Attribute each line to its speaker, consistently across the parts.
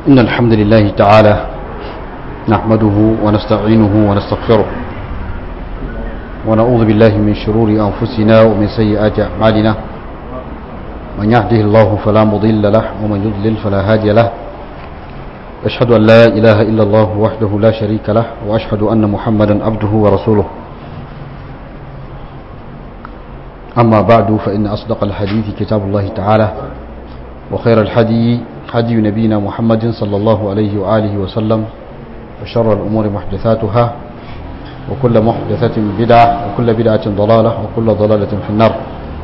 Speaker 1: إن الحمد لله تعالى نحمده ونستعينه ونستغفره ونعوذ بالله من شرور أنفسنا ومن سيئات أعمالنا من يهده الله فلا مضل له ومن يضلل فلا هادي له أشهد أن لا إله إلا الله وحده لا شريك له وأشهد أن محمدا عبده ورسوله أما بعد فإن أصدق الحديث كتاب الله تعالى وخير الحدي حدي نبينا محمد صلى الله عليه وآله وسلم وشر الأمور محدثاتها وكل محدثة بدعة وكل بدعة ضلالة وكل ضلالة في النار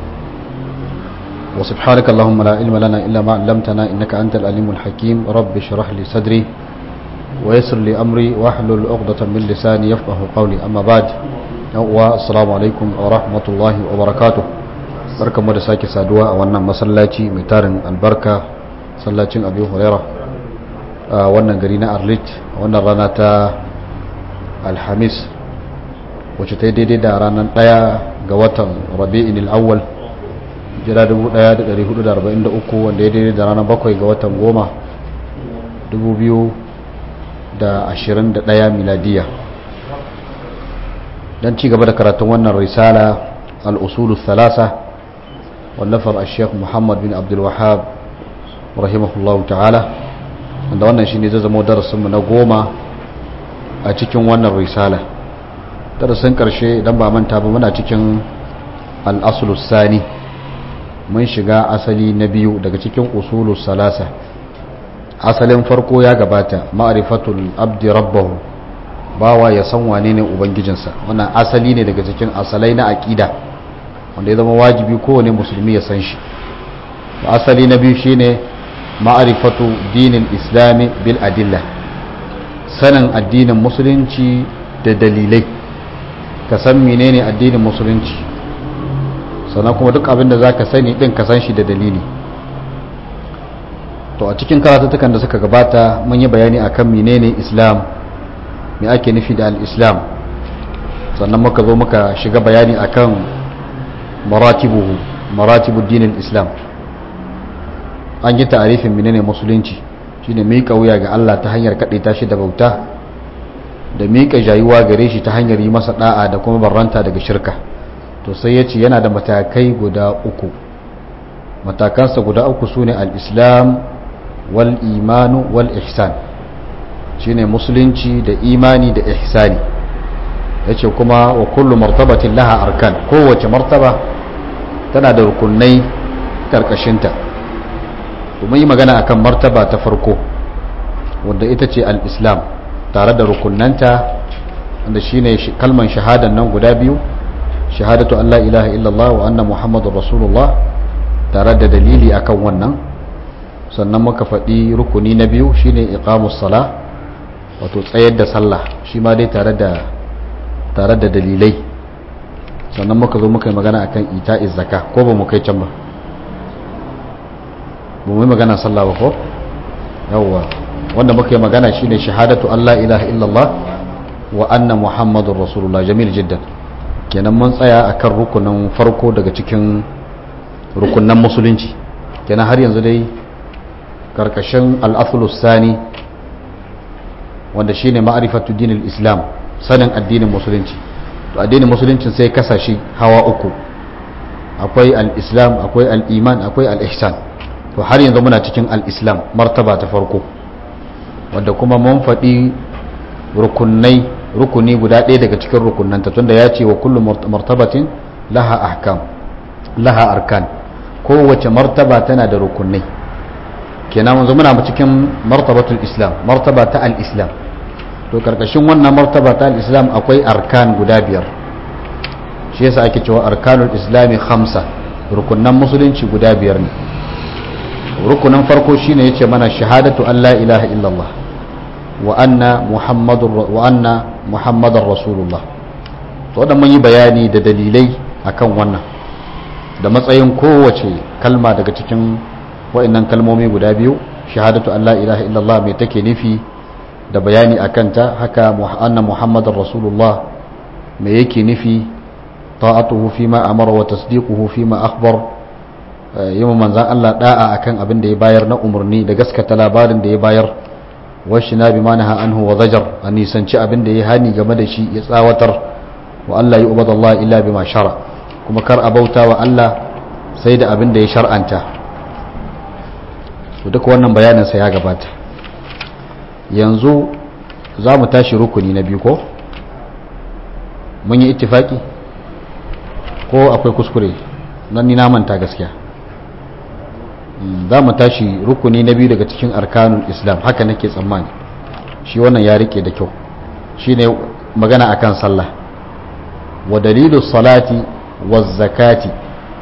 Speaker 1: وسبحانك اللهم لا علم لنا إلا ما علمتنا إنك أنت الأليم الحكيم رب اشرح لي صدري ويسر لي أمري واحلل عقدة من لساني يفقه قولي أما بعد السلام عليكم ورحمة الله وبركاته barkan mu da sake saduwa a wannan masallaci mai tarin albarka sallacin abu huraira a wannan gari na arlit a wannan rana ta alhamis wacce ta yi daidai da ranar ɗaya ga watan rabi'in al'awwal jira 1443 wanda ya daidai da ranar bakwai ga watan goma 2021 miladiya don ci gaba da karatun wannan risala al'usulu thalasa wallafar a sheikh muhammad bin abdulwahab rahimahullahu ta'ala wanda wannan shi ne zai zama darasinmu na goma a cikin wannan risala darasin ƙarshe idan ba manta ba muna cikin al'asulus sani mun shiga asali na biyu daga cikin usulus salasa asalin farko ya gabata ma'arifatul abdi rabbahu bawa ya san wane ne ubangijinsa wannan asali ne daga cikin asalai na aƙida wanda ya zama wajibi kowane musulmi ya san shi asali na biyu shine ma'arifatu dinin islami bil adilla sanin addinin musulunci da dalilai ka san menene addinin musulunci sannan kuma duk abin da za ka sani ɗin ka san shi da dalili to a cikin karatutukan da suka gabata mun yi bayani akan menene islam me ake nufi da al-islam sannan muka zo muka shiga bayani akan maratibuhu maratibu dinin islam an yi ta'arifin menene musulunci shine miƙa wuya ga Allah ta hanyar kaɗaita shi da bauta da miƙa jayuwa gare shi ta hanyar yi masa da'a da kuma barranta daga shirka to sai ya ce yana da matakai guda uku matakansa guda uku su ne al'islam wal imanu wal ihsan shi ne musulunci da imani da ihsani ya ce kuma wa kullu martabatin laha arkan kowace martaba tana da rukunai karkashinta domin yi magana akan martaba ta farko wadda ita ce al'islam tare da rukunanta wanda shi ne kalman shahadan nan guda biyu shahadatu an la ilaha illallah wa anna muhammadun rasulullah tare da dalili akan wannan sannan muka faɗi rukuni na biyu shine iqamus sala wato tsayar da sallah shi ma dai tare da tare da dalilai sannan muka zo muka yi magana akan ita'iz zakka ko ba mu kai can ba ba mu yi magana sallah ba ko yawwa wanda muka yi magana shine shahadatu an la ilaha illallah wa anna muhammadun rasulullah jamil jiddan kenan mun tsaya akan rukunin farko daga cikin rukunan musulunci kenan har yanzu dai karkashin al'asulus sani wanda shine ma'arifatu dinin islam sanin addinin musulunci to addinin musuluncin sai kasashe hawa uku akwai al-islam akwai al-iman akwai al-ihsan to har yanzu muna cikin al-islam martaba ta farko wanda kuma mun faɗi rukunai rukuni guda ɗaya daga cikin rukunanta tunda ya ce wa kullum martabatin laha ahkam laha arkan kowace martaba tana da rukunai kenan yanzu muna cikin martabatul islam martaba ta al-islam to karkashin wannan martaba ta al-islam akwai arkan guda biyar shi yasa ake cewa arkanul islami khamsa rukunan musulunci guda biyar ne rukunin farko shine yace mana shahadatu an la ilaha illallah wa anna muhammadur wa anna muhammadar rasulullah to da mun yi bayani da dalilai akan wannan da matsayin kowace kalma daga cikin wa'annan kalmomi guda biyu shahadatu an la ilaha illallah mai take nufi da bayani akan ta haka anna muhammadar rasulullah me yake nufi ta'atuhu fima amara wa tasdiquhu fima akhbar yi manzan Allah da'a akan abin da ya bayar na umarni da gaskata labarin da ya bayar washi na bi manaha anhu wa zajar a nisanci abin da ya hani game da shi ya tsawatar wa Allah yi ubad Allah illa bi ma shara kuma kar a bauta wa Allah sai da abin da ya shar'anta to duka wannan bayanin sa ya gabata yanzu za mu tashi rukuni na biyu ko mun yi ittifaki ko akwai kuskure nan ni na manta gaskiya za mu tashi rukuni na biyu daga cikin arkanun islam haka nake tsammani shi wannan ya rike da kyau shi ne magana akan sallah wa dalilu salati wa zakati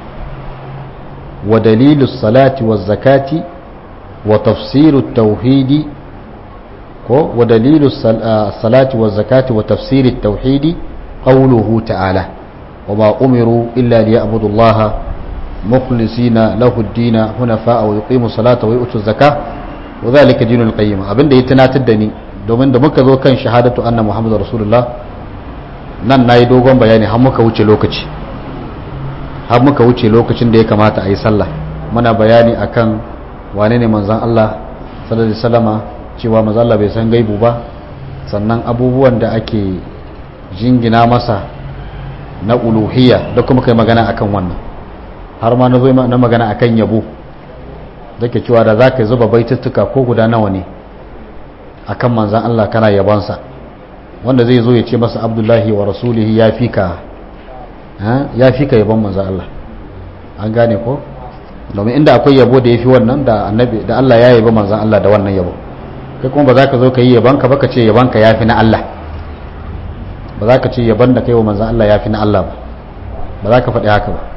Speaker 1: wa dalilu salati wa zakati wa tafsiru tauhidi ko wa dalilu salati wa zakati wa tafsiru tauhidi qawluhu ta'ala wa ma umiru illa liya'budu allaha مخلصين له الدين حنفاء ويقيموا الصلاة ويؤتوا الزكاة وذلك دين القيم abinda ya tunatar da ni domin da muka zo kan shahadatu anna muhammadu rasulullah nan nayi dogon bayani har muka wuce lokaci har muka wuce lokacin da ya kamata a yi sallah muna bayani akan wane ne manzon Allah sallallahu alaihi wasallama cewa manzon Allah bai san gaibu ba sannan abubuwan da ake jingina masa na uluhiyya da kuma kai magana akan wannan har ma na zo na magana akan yabo zake cewa da zaka zuba baituttuka ko guda nawa ne akan manzan Allah kana yabansa wanda zai zo ya ce masa abdullahi wa rasulihi ya fika ya fika yabon manzan Allah an gane ko domin inda akwai yabo da yafi wannan da annabi da Allah ya yaba manzan Allah da wannan yabo kai kuma ba za ka zo ka yi yabanka ba ka ce yabanka yafi na Allah ba za ka ce yaban da kai wa manzan Allah yafi na Allah ba ba za ka faɗi haka ba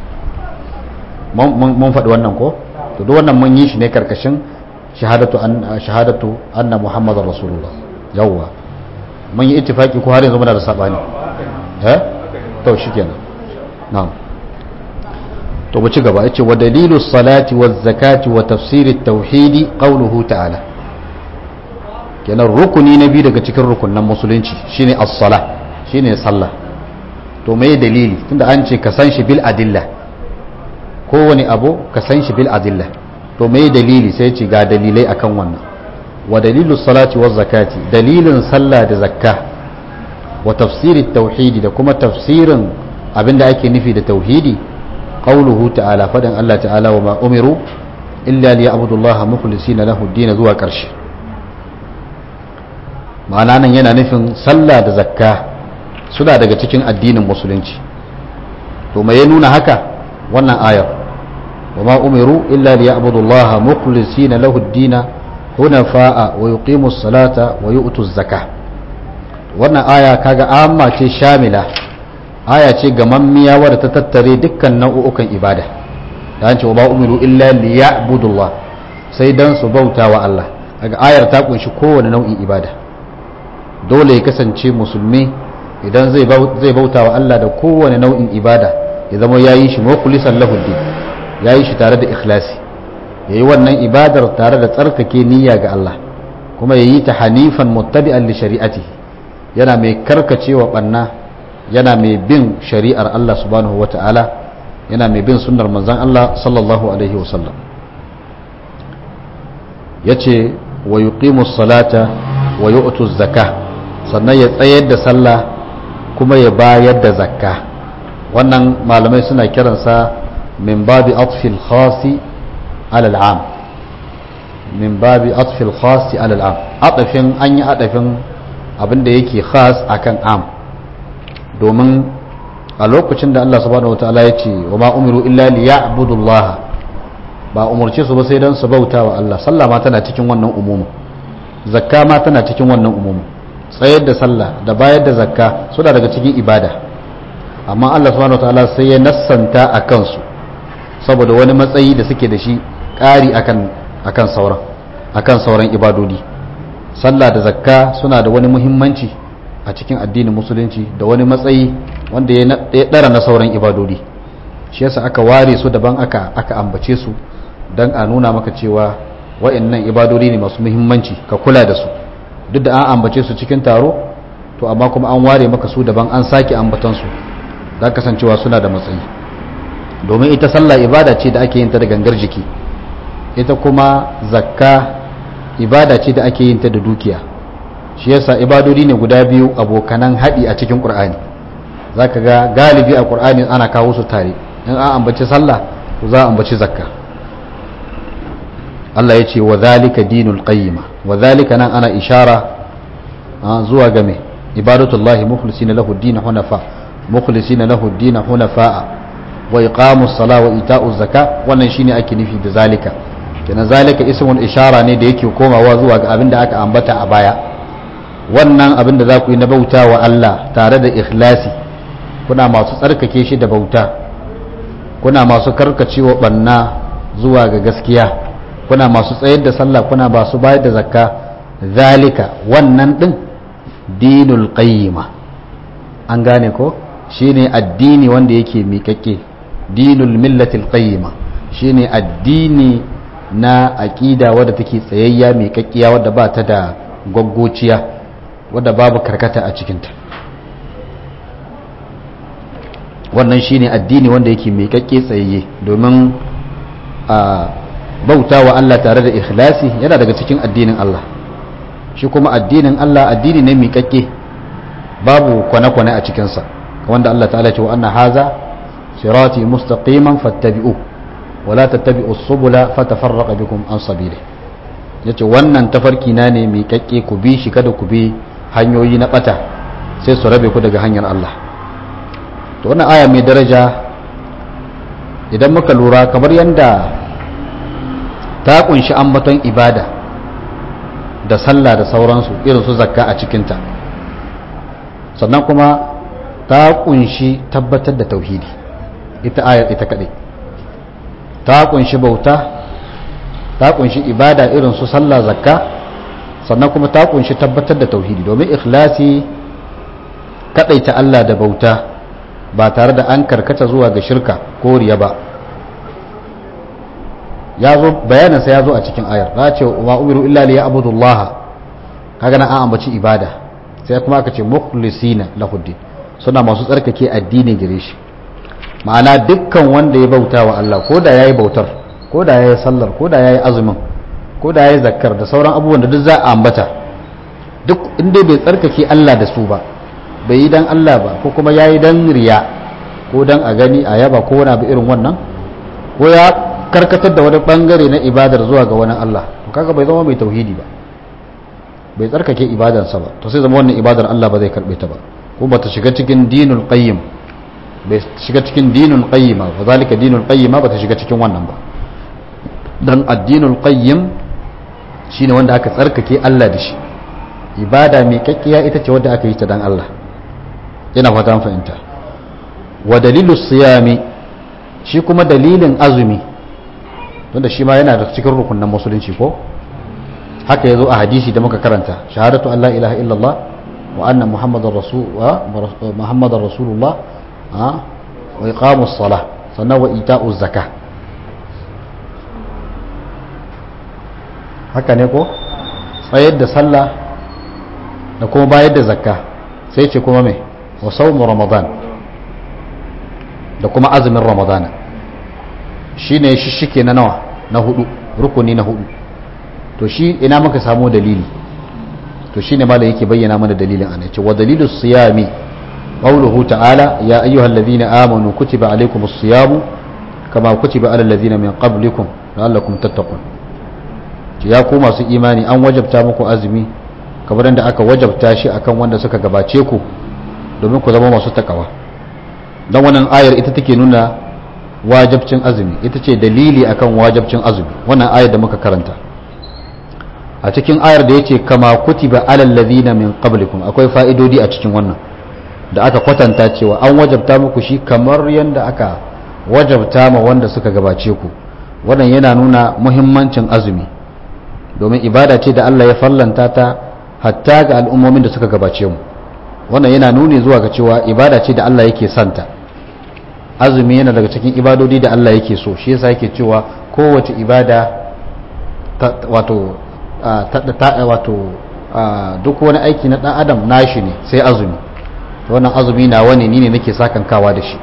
Speaker 1: mun faɗi wannan ko to duk wannan mun yi shi ne karkashin shahadatu an shahadatu anna muhammadar rasulullah yawwa mun yi ittifaki ko har yanzu muna da sabani eh to shikenan na'am to mu ci gaba yace wa dalilu salati waz zakati wa tafsir at-tauhid qawluhu ta'ala kenan rukuni na biyu daga cikin rukunan musulunci shine as-sala shine sallah to me dalili tunda an ce ka san shi bil adillah kowane abu ka san shi bil adilla to me dalili sai ce ga dalilai akan wannan wa dalilu salati wa zakati dalilin sallah da zakka wa tafsirin tauhidi da kuma tafsirin abinda ake nufi da tauhidi qauluhu ta'ala fadan Allah ta'ala wa ma umiru illa liya'budu Allah mukhlisina lahu ad zuwa karshe ma'ana nan yana nufin sallah da zakka suna daga cikin addinin musulunci to me ya nuna haka wannan ayar وما أمروا إلا ليعبدوا الله مخلصين له الدين حنفاء ويقيموا الصلاة ويؤتوا الزكاة wannan aya kaga amma ce shamila aya ce gamammiya wadda ta tattare dukkan nau'ukan ibada da an ce wa ba umiru illa liya'budullah sai dan su bauta wa Allah kaga ayar ta kunshi kowane nau'in ibada dole ya kasance musulmi idan zai bauta wa Allah da kowane nau'in ibada ya zama yayi shi mukhlisan lahu din ya yi shi tare da ikhlasi ya yi wannan ibadar tare da tsarkake niyya ga Allah kuma ya yi ta hanifan muttabi'an li shari'ati yana mai karkacewa banna yana mai bin shari'ar Allah subhanahu wa ta'ala yana mai bin sunnar manzon Allah sallallahu alaihi wa sallam yace wa yuqimu salata wa yu'tu zakah sannan ya tsayar da sallah kuma ya bayar da zakka wannan malamai suna kiransa من باب عطف الخاص على العام من باب عطف الخاص على العام عطفin an yi عطفin abinda yake khas akan am domin a lokacin da Allah subhanahu wataala ya ce wa ma umiru illa liya'budu Allah ba umurce su ba sai dan su bauta wa Allah sallah ma tana cikin wannan umumu zakka ma tana cikin wannan umumu tsayar da sallah da bayar da zakka suna daga cikin ibada amma Allah subhanahu wataala sai ya nassanta a kansu saboda wani matsayi da suke da shi ƙari akan akan sauran akan sauran ibadodi sallah da zakka suna da wani muhimmanci a cikin addinin musulunci da wani matsayi wanda ya ɗara na sauran ibadodi shi yasa aka ware su daban aka aka ambace su don a nuna maka cewa wa'annan ibadodi ne masu muhimmanci ka kula da su duk da an ambace su cikin taro to amma kuma an ware maka su daban an sake ambatan su za kasancewa suna da matsayi domin ita sallah ibada ce da ake yin ta da gangar jiki ita kuma zakka ibada ce da ake yin ta da dukiya shi yasa ibadodi ne guda biyu abokanan haɗi a cikin ƙur'ani za ka ga galibi a ƙur'ani ana kawo su tare in an ambaci sallah to za a ambaci zakka Allah ya ce wa zalika dinul qayyima wa zalika nan ana ishara zuwa ga me ibadatullahi mukhlisina lahu ad-din hunafa mukhlisina lahu ad-din hunafa wa iqamus sala wa ita'uz zaka wannan shine ake nufi da zalika kenan zalika ismul ishara ne da yake komawa zuwa ga abin da aka ambata a baya wannan abin da za ku yi na bauta wa Allah tare da ikhlasi kuna masu tsarkake shi da bauta kuna masu karkacewa banna zuwa ga gaskiya kuna masu tsayar da sallah kuna masu bayar da zakka zalika wannan din dinul qayyima an gane ko shine addini wanda yake miƙaƙe dinul millatil qayyima shine addini na aƙida wadda take tsayayya miƙaƙƙiya wadda ba ta da gwaggociya wadda babu karkata a cikinta wannan shine addini wanda yake miƙaƙƙe tsayayye domin a bauta wa Allah tare da ikhlasi yana daga cikin addinin Allah shi kuma addinin Allah addini ne miƙaƙƙe babu kwane-kwane a cikinsa wanda Allah ta'ala ce wa anna haza sirati mustaqiman fattabi'u wala tattabi'u subula fatafarraqa bikum an sabili yace wannan tafarki na ne miƙaƙƙe ku bi shi kada ku bi hanyoyi na bata sai su rabe ku daga hanyar Allah to wannan aya mai daraja idan muka lura kamar yanda ta kunshi ambaton ibada da sallah da sauransu irin su zakka a cikinta sannan kuma ta kunshi tabbatar da tauhidi ita ayar ita kadai ta kunshi bauta ta kunshi ibada irin su sallah zakka sannan kuma ta kunshi tabbatar da tauhidi domin ikhlasi ta Allah da bauta ba tare da an karkata zuwa ga shirka ko riya ba ya zo bayaninsa ya zo a cikin ayar za ce wa umiru illa li ya'budullah kaga nan an ambaci ibada sai kuma aka ce mukhlisina lahuddin suna masu tsarkake addini gare shi ma'ana dukkan wanda ya bauta wa Allah ko da yayi bautar ko da yayi sallar ko da yayi azumin ko da yayi zakkar da sauran abubuwan da duk za a ambata duk inda bai tsarkake Allah da su ba bai yi dan Allah ba ko kuma yayi dan riya ko dan a gani a yaba ko wani abu irin wannan ko ya karkatar da wani bangare na ibadar zuwa ga wani Allah to kaga bai zama mai tauhidi ba bai tsarkake ibadarsa ba to sai zama wannan ibadar Allah ba zai karbe ta ba ko bata shiga cikin dinul qayyim bai shiga cikin dinul qayyima fa zalika dinul qayyima bata shiga cikin wannan ba dan addinul qayyim shine wanda aka tsarkake Allah da shi ibada mai kakkiya ita ce wadda aka yi ta dan Allah yana fata fahimta wa dalilus siyami shi kuma dalilin azumi tunda shi ma yana da cikin rukunin musulunci ko haka yazo a hadisi da muka karanta shahadatu an la ilaha illallah wa anna muhammadar rasul wa muhammadar rasulullah wa iqamus salah sannan wa ita'uz zakah haka ne ko tsayar da sallah da kuma bayar da zakka sai ce kuma mai wa saumu ramadan da kuma azumin ramadana shi ne shishike na nawa na hudu rukuni na hudu to shi ina muka samu dalili to shi ne malam yake bayyana mana dalilin ana ce wa dalilu siyami qawluhu ta'ala ya ayyuhal ladhina amanu kutiba alaykumus siyamu kama kutiba alal ladhina min qablikum la'allakum tattaqun ya ku masu imani an wajabta muku azumi kamar yadda aka wajabta shi akan wanda suka gabace ku domin ku zama masu takawa don wannan ayar ita take nuna wajabcin azumi ita ce dalili akan wajabcin azumi wannan ayar da muka karanta a cikin ayar da yace kama kutiba alal ladina min qablikum akwai fa'idodi a cikin wannan da aka kwatanta cewa an wajabta muku shi kamar yadda aka wajabta ma wanda suka gabace ku wannan yana nuna muhimmancin azumi domin ibada ce da Allah ya fallanta ta hatta ga al'ummomin da suka gabace mu wannan yana nuni zuwa ga cewa ibada ce da Allah yake santa azumi yana daga cikin ibadodi da Allah yake so shi yasa yake cewa kowace ibada wato wato duk wani aiki na dan adam nashi ne sai azumi wannan azumi na wani ni ne nake sakankawa da shi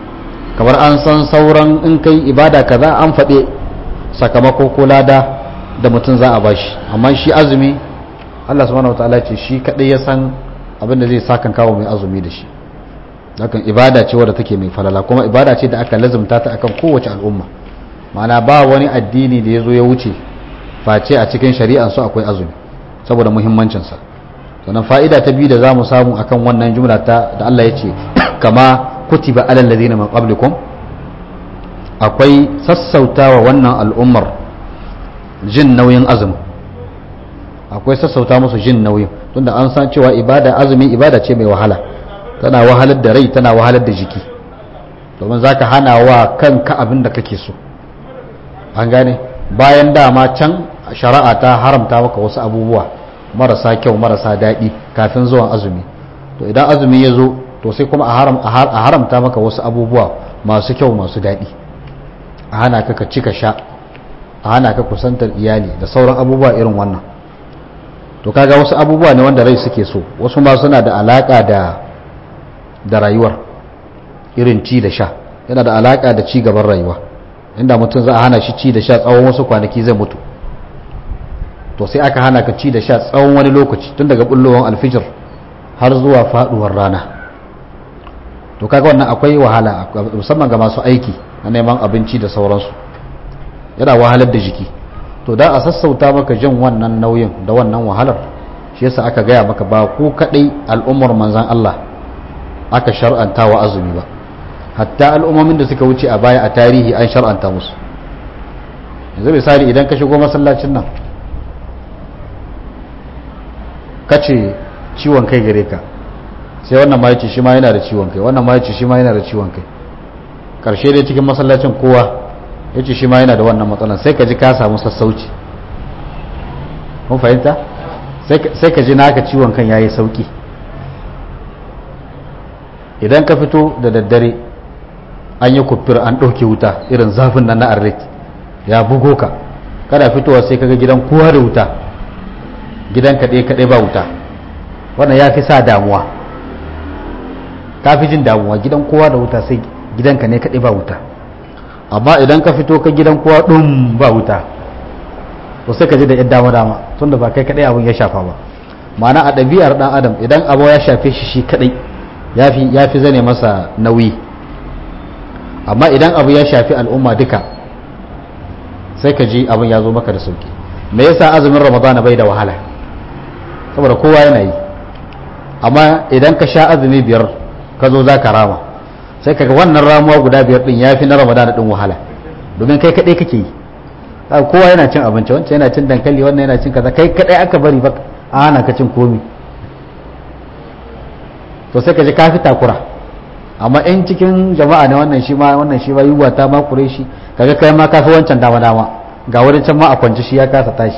Speaker 1: kamar an san sauran in kai ibada kaza an faɗe sakamako ko lada da mutum za a bashi amma shi azumi Allah subhanahu wataala ce shi kadai ya san abin da zai sakan kawo mai azumi da shi hakan ibada ce wadda take mai falala kuma ibada ce da aka lazumta ta akan kowace al'umma ma'ana ba wani addini da ya zo ya wuce face a cikin shari'an su akwai azumi saboda muhimmancinsa sannan fa'ida ta biyu da za mu samu akan wannan jumla ta da Allah ya ce kama kutiba alal ladina min qablikum akwai sassautawa wannan al'ummar jin nauyin azumi akwai sassauta musu jin nauyin tunda an san cewa ibada azumi ibada ce mai wahala tana wahalar da rai tana wahalar da jiki domin zaka hana wa kanka abin da kake so an gane bayan dama can shari'a ta haramta maka wasu abubuwa marasa kyau marasa daɗi kafin zuwan azumi to idan azumi ya zo to sai kuma a haramta maka wasu abubuwa masu kyau masu daɗi a hana ka ka cika sha a hana ka kusantar iyali da sauran abubuwa irin wannan to kaga wasu abubuwa ne wanda rai suke so wasu ma suna da alaka da da rayuwar irin ci da sha yana da alaka da ci gaban rayuwa inda mutum za a hana shi ci da sha tsawon wasu kwanaki zai mutu to sai aka hana ka ci da sha tsawon wani lokaci tun daga bullowar alfijir har zuwa faduwar rana to kaga wannan akwai wahala musamman ga masu aiki na neman abinci da sauransu yana wahalar da jiki to da a sassauta maka jin wannan nauyin da wannan wahalar shi yasa aka gaya maka ba ku kadai al'ummar manzan Allah aka shar'anta wa azumi ba hatta al'ummomin da suka wuce a baya a tarihi an shar'anta musu yanzu misali idan ka shigo masallacin nan ka ce ciwon kai gare ka sai wannan ma yace shi ma yana da ciwon kai wannan ma yace shi ma yana da ciwon kai karshe dai cikin masallacin kowa yace shi ma yana da wannan matsalan sai ka ji ka samu sassauci kun fahimta sai ka ji naka ciwon kan yayi sauki idan ka fito da daddare an yi kufir an ɗauke wuta irin zafin nan na arret ya bugo ka kada fitowa sai kaga gidan kowa da wuta gidan kaɗai kaɗai ba wuta wannan ya fi sa damuwa ka fi jin damuwa gidan kowa da wuta sai gidanka ne kaɗai ba wuta amma idan ka fito ka gidan kowa ɗin ba wuta to sai ka ji da 'yan dama dama tun da ba kai kaɗai abin ya shafa ba ma'ana a ɗabi'ar ɗan adam idan abu ya shafe shi shi kaɗai ya fi zane masa nauyi amma idan abu ya shafi al'umma duka sai ka ji abin ya zo maka da sauki me yasa azumin ramadana bai da wahala saboda kowa yana yi amma idan ka sha azumi biyar ka zo za ka rama sai kaga wannan ramuwa guda biyar din ya fi na ramadana din wahala domin kai kaɗai kake yi kowa yana cin abinci wancan yana cin dankali wannan yana cin kaza kai kaɗai aka bari ba a hana ka cin komi to sai ka ji ka fi takura amma in cikin jama'a ne wannan shi ma wannan shi ma yiwuwa ta makure shi kaga kai ma kafi wancan dama dama ga wani can ma a kwance shi ya kasa tashi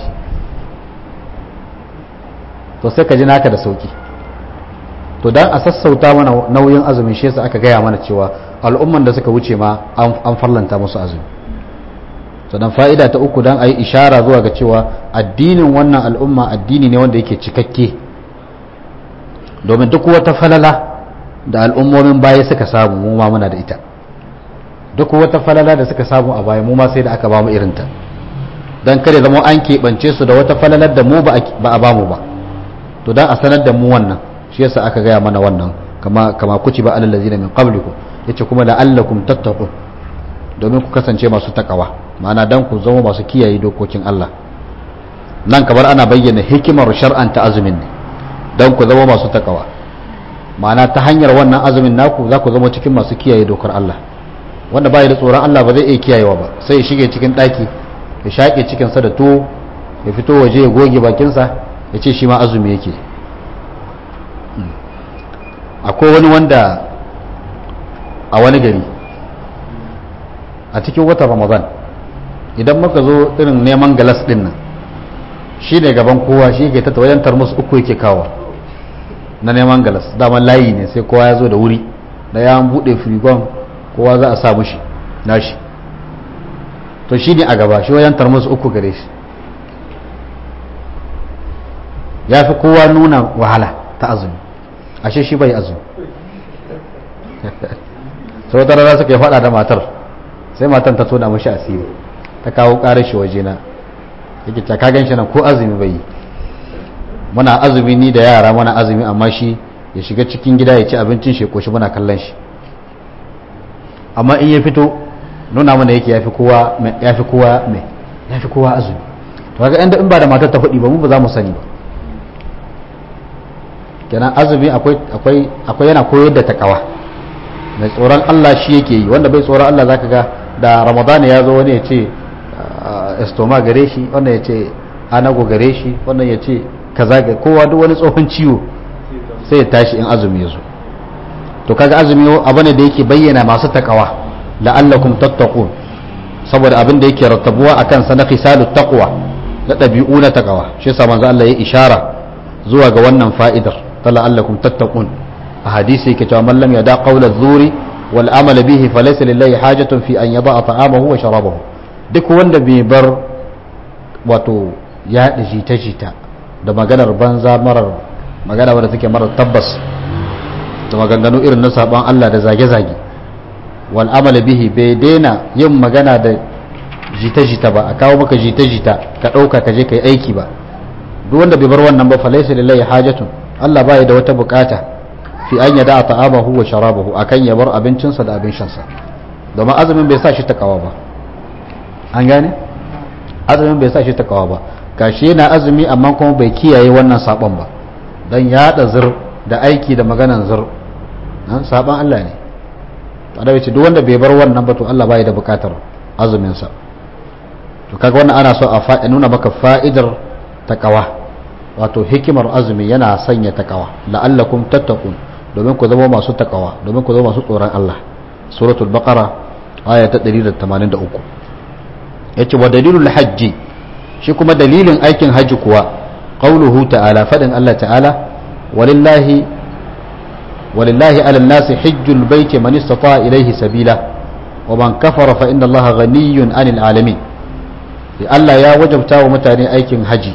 Speaker 1: to sai ka ji naka da sauki to dan a sassauta mana nauyin azumin shi yasa aka gaya mana cewa al'umman da suka wuce ma an farlanta musu azumi sannan fa'ida ta uku dan a yi ishara zuwa ga cewa addinin wannan al'umma addini ne wanda yake cikakke domin duk wata falala da al'ummomin baya suka samu mu ma muna da ita duk wata falala da suka samu a baya mu ma sai da aka bamu irinta don kare zama an keɓance su da wata falalar da mu ba a bamu ba to don a sanar da mu wannan shi yasa aka gaya mana wannan kama kama kuci ba alal ladina min qablikum yace kuma la'allakum tattaqun domin ku kasance masu takawa ma'ana dan ku zama masu kiyaye dokokin Allah nan kamar ana bayyana hikimar shar'anta azumin ne dan ku zama masu takawa ma'ana ta hanyar wannan azumin naku za ku zama cikin masu kiyaye dokar Allah wanda bai da tsoron Allah ba zai iya kiyayewa ba sai ya shige cikin ɗaki ya shaƙe cikinsa da tuwo ya fito waje ya goge bakinsa ya ce shi ma azumi yake akwai wani wanda a wani gari a cikin watan ramadan idan muka zo irin neman galas ɗin nan shi ne gaban kowa shi ke tatta wajen tarmus uku yake kawo na neman galas daman layi ne sai kowa ya zo da wuri da ya buɗe firigon kowa za a sa mushi nashi to shi ne a gaba shi wajen tarmus uku gare shi ya fi kowa nuna wahala ta azumi ashe shi bai azumi sau wata rana suka yi faɗa da matar sai matan ta tona mashi asiri ta kawo ƙarar shi wajena yake ta ka ganshi nan ko azumi bai yi muna azumi ni da yara muna azumi amma shi ya shiga cikin gida ya ci abincin shi koshi muna kallon shi amma in ya fito nuna mana yake yafi kowa yafi kowa mai yafi kowa azumi to kaga inda in ba da matar ta faɗi ba mu ba za mu sani ba kenan azumi akwai akwai akwai yana koyar da takawa mai tsoron Allah shi yake yi wanda bai tsoron Allah zaka ga da Ramadan ya zo wani ya ce estoma gare shi wannan ya ce anago gare shi wannan ya ce kaza ga kowa duk wani tsohon ciwo sai ya tashi in azumi ya zo to kaga azumi abu ne da yake bayyana masu takawa la'allakum tattaqun saboda abin da yake rattabuwa akan sa na khisalut taqwa na dabi'u na takawa shi yasa manzo Allah ya ishara zuwa ga wannan fa'idar ta la'allakum tattaqun a hadisi yake cewa man lam yada qawla zuri wal amala bihi falaysa lillahi hajatun fi an yada'a ta'amahu wa sharabahu duk wanda bai bar wato ya jita-jita da maganar banza marar magana wadda take marar tabbas da maganganu irin na saban Allah da zage-zage wal amala bihi bai daina yin magana da jita-jita ba a kawo maka jita-jita ka ɗauka ka je ka yi aiki ba duk wanda bai bar wannan ba falaisa lillahi hajatun Allah ba da wata bukata fi an yada ta'amahu wa sharabahu akan ya bar abincinsa da abin shansa domin azumin bai sa shi takawa ba an gane azumin bai sa shi takawa ba gashi yana azumi amma kuma bai kiyaye wannan sabon ba dan yada zir da aiki da maganan zir nan sabon Allah ne to da wace duk wanda bai bar wannan ba to Allah bai da bukatar azumin sa to kaga wannan ana so a fa'i nuna maka fa'idar takawa wato hikimar azumi yana sanya takawa la'allakum tattaqun domin ku zama masu takawa domin ku zama masu tsoron Allah suratul baqara aya ta 183 yace wa dalilul hajji shi kuma dalilin aikin hajji kuwa qauluhu ta'ala fadin Allah ta'ala walillahi walillahi 'ala an-nasi hajjul baiti man istata'a ilayhi sabila wa man kafara fa inna Allaha ghaniyyun 'anil 'alamin Allah ya wajabta wa mutane aikin haji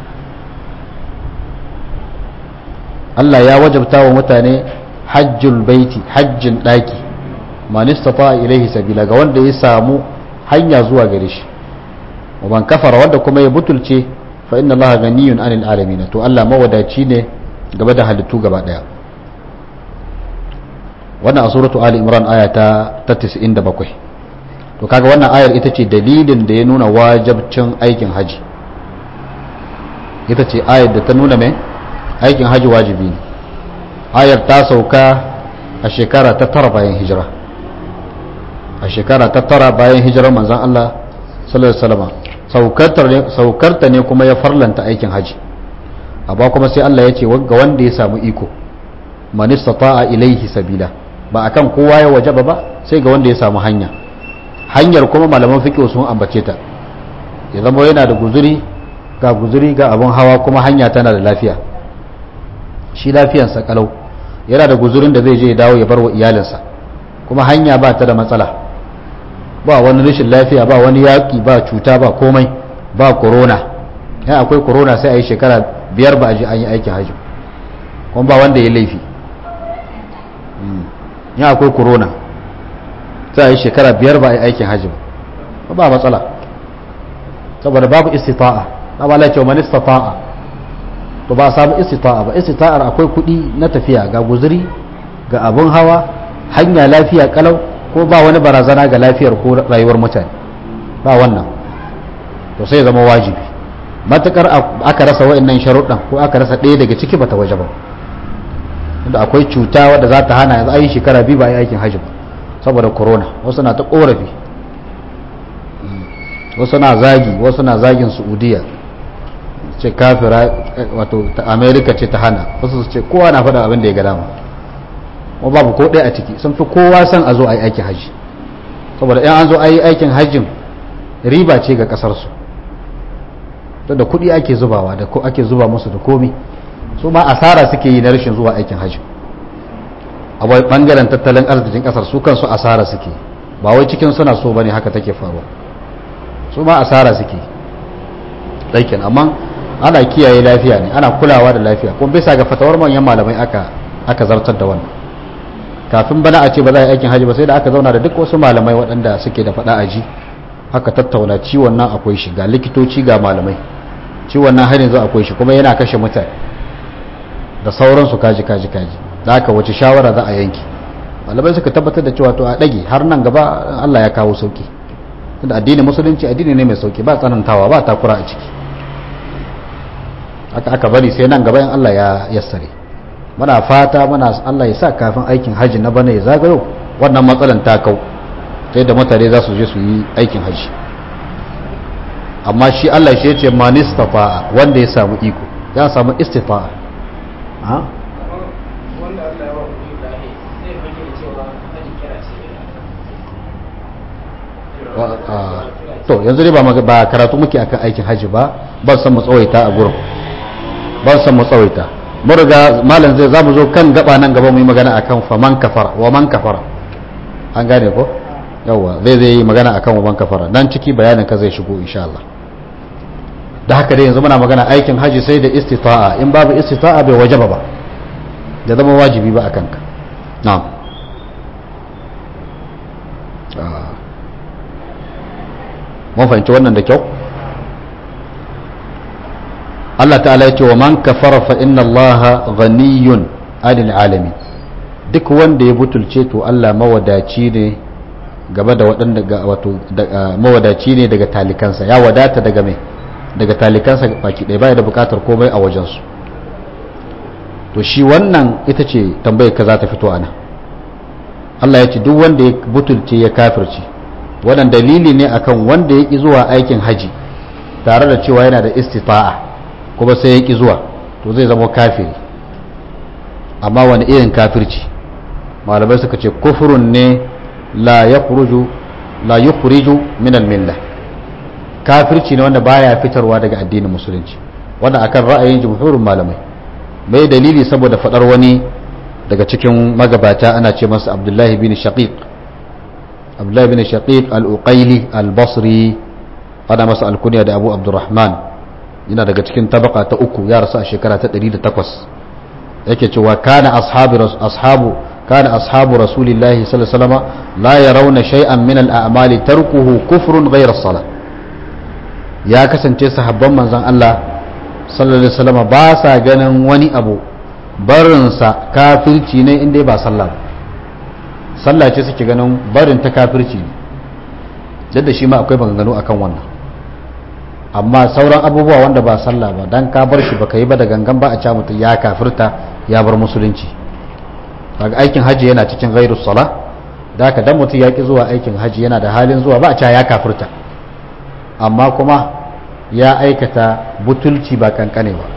Speaker 1: Allah ya wajabta wa mutane hajjul baiti hajjin daki man istata'a ilayhi sabila ga wanda ya samu hanya zuwa gare shi wa man kafara wanda kuma ya butulce fa inna allaha ganiyun anil alamin to Allah mawadaci ne gaba da halittu gaba daya wannan a suratu ali imran aya ta 97 to kaga wannan ayar ita ce dalilin da ya nuna wajabcin aikin haji ita ce ayar da ta nuna mai aikin haji wajibi ne ayar ta sauka a shekara ta tara bayan hijira a shekara ta tara bayan hijirar manzan Allah sallallahu alaihi wasallam saukarta ne kuma ya farlanta aikin haji amma kuma sai Allah ya ce ga wanda ya samu iko man istata'a ilaihi sabila ba akan kowa ya wajaba ba sai ga wanda ya samu hanya hanyar kuma malaman fiqh sun ambace ta ya zama yana da guzuri ga guzuri ga abun hawa kuma hanya tana da lafiya shi lafiyansa kalau yana da guzurin da zai je ya dawo ya bar wa iyalinsa kuma hanya ba ta da matsala ba wani rashin lafiya ba wani yaƙi ba cuta ba komai ba corona ya akwai corona sai a yi shekara biyar ba a ji an yi aikin hajji kuma ba wanda ya laifi ya akwai corona sai a yi shekara biyar ba a yi aikin hajji ba ba matsala saboda babu istita'a ba ba laicewa mani istita'a to ba a samu istita'a ba istita'ar akwai kuɗi na tafiya ga guzuri ga abun hawa hanya lafiya kalau ko ba wani barazana ga lafiyar ko rayuwar mutane ba wannan to sai zama wajibi matukar aka rasa wa'annan sharuɗan ko aka rasa ɗaya daga ciki bata waje ba inda akwai cuta wadda za ta hana yanzu ayi shekara biyu ba a yi aikin hajji ba saboda corona wasu na ta korafi wasu na zagi wasu na zagin saudiya ce kafira wato ta america ce ta hana wasu su ce kowa na faɗa abin da ya ga dama kuma babu ko ɗaya a ciki sun fi kowa son a zo a yi aikin hajji saboda in an zo a yi aikin hajjin riba ce ga ƙasarsu da kuɗi ake zubawa da ko ake zuba musu da komi su ma asara suke yi na rashin zuwa aikin hajji a bangaren tattalin arzikin ƙasar su kansu asara suke ba wai cikin suna so bane haka take faruwa su ma asara suke ɗaikin amma ana kiyaye lafiya ne ana kulawa da lafiya kuma bisa ga fatawar manyan malamai aka aka zartar da wannan kafin bana a ce ba za a yi aikin hajji ba sai da aka zauna da duk wasu malamai waɗanda suke da faɗa aji aka tattauna ciwon nan akwai shi ga likitoci ga malamai ciwon nan har yanzu akwai shi kuma yana kashe mutane da sauransu kaji kaji kaji da haka wace shawara za a yanki malamai suka tabbatar da cewa to a ɗage har nan gaba Allah ya kawo sauki tunda addinin musulunci addini ne mai sauki ba tsanantawa ba takura a ciki aka aka bari sai nan gaba in Allah ya yassare muna fata muna Allah ya sa kafin aikin haji na bana ya zagayo wannan matsalan ta kau sai da mutane za su je su yi aikin haji amma shi Allah shi ya ce manistafa wanda ya samu iko ya samu istifa ha
Speaker 2: wanda Allah ya ba kuɗi da zai fage da cewa haji kira ce
Speaker 1: to yanzu dai ba maga- ba karatu muke akan aikin haji ba ban san mu tsawaita a gurin ban san mu tsawaita mun riga malam zai zamu zo kan gaba nan gaba mu yi magana akan faman kafara wa man kafara an gane ko yawa zai zai yi magana akan wa man kafara dan ciki bayanin ka zai shigo insha Allah da haka dai yanzu muna magana aikin haji sai da istita'a in babu istita'a bai wajaba ba da zama wajibi ba akan ka na'am Ah. mun fahimci wannan da kyau Allah ta'ala ya ce wa man kafara fa inna Allah ghaniyun 'anil alamin duk wanda ya butulce to Allah mawadaci ne gaba da waɗanda ga wato da- ah, mawadaci ne daga talikansa ya wadata daga mai daga talikansa baki ɗaya baya da bukatar komai a wajensu to shi wannan ita ce tambayar ka za ta fito ana Allah ya ce duk wanda ya butulce ya kafirce wannan dalili ne akan wanda ya ƙi zuwa aikin haji tare da cewa yana da istita'a kuma sai ya ƙi zuwa to zai zama kafiri amma wani irin kafirci malamai suka ce kufurun ne la yakhruju la yukhriju min al-millah kafirci ne wanda baya fitarwa daga addinin musulunci wannan akan ra'ayin jumhurin malamai mai dalili saboda fadar wani daga cikin magabata ana ce masa abdullahi bin shaqiq abdullahi bin shaqiq al-uqaili al-basri ana masa alkunya da abu abdurrahman yana daga cikin tabaka ta uku ya rasu a shekara ta 108 yake cewa kana ashabu ashabu kana ashabu rasulillahi sallallahu alaihi wasallam la yarawna shay'an min al-a'mali tarkuhu kufrun ghayra as-salah ya kasance sahabban manzon Allah sallallahu alaihi wasallam ba sa ganin wani abu barinsa kafirci ne inda ba sallah ba sallah ce suke ganin barin ta kafirci ne duk da shi ma akwai maganganu akan wannan amma sauran abubuwa wanda ba sallah ba dan ka bar shi baka yi ba da gangan ba a ca mutum ya kafirta ya bar musulunci daga aikin haji yana cikin ghairu sala da haka dan mutum ya ki zuwa aikin haji yana da halin zuwa ba a ca ya kafirta amma kuma ya aikata butulci ba kankane ba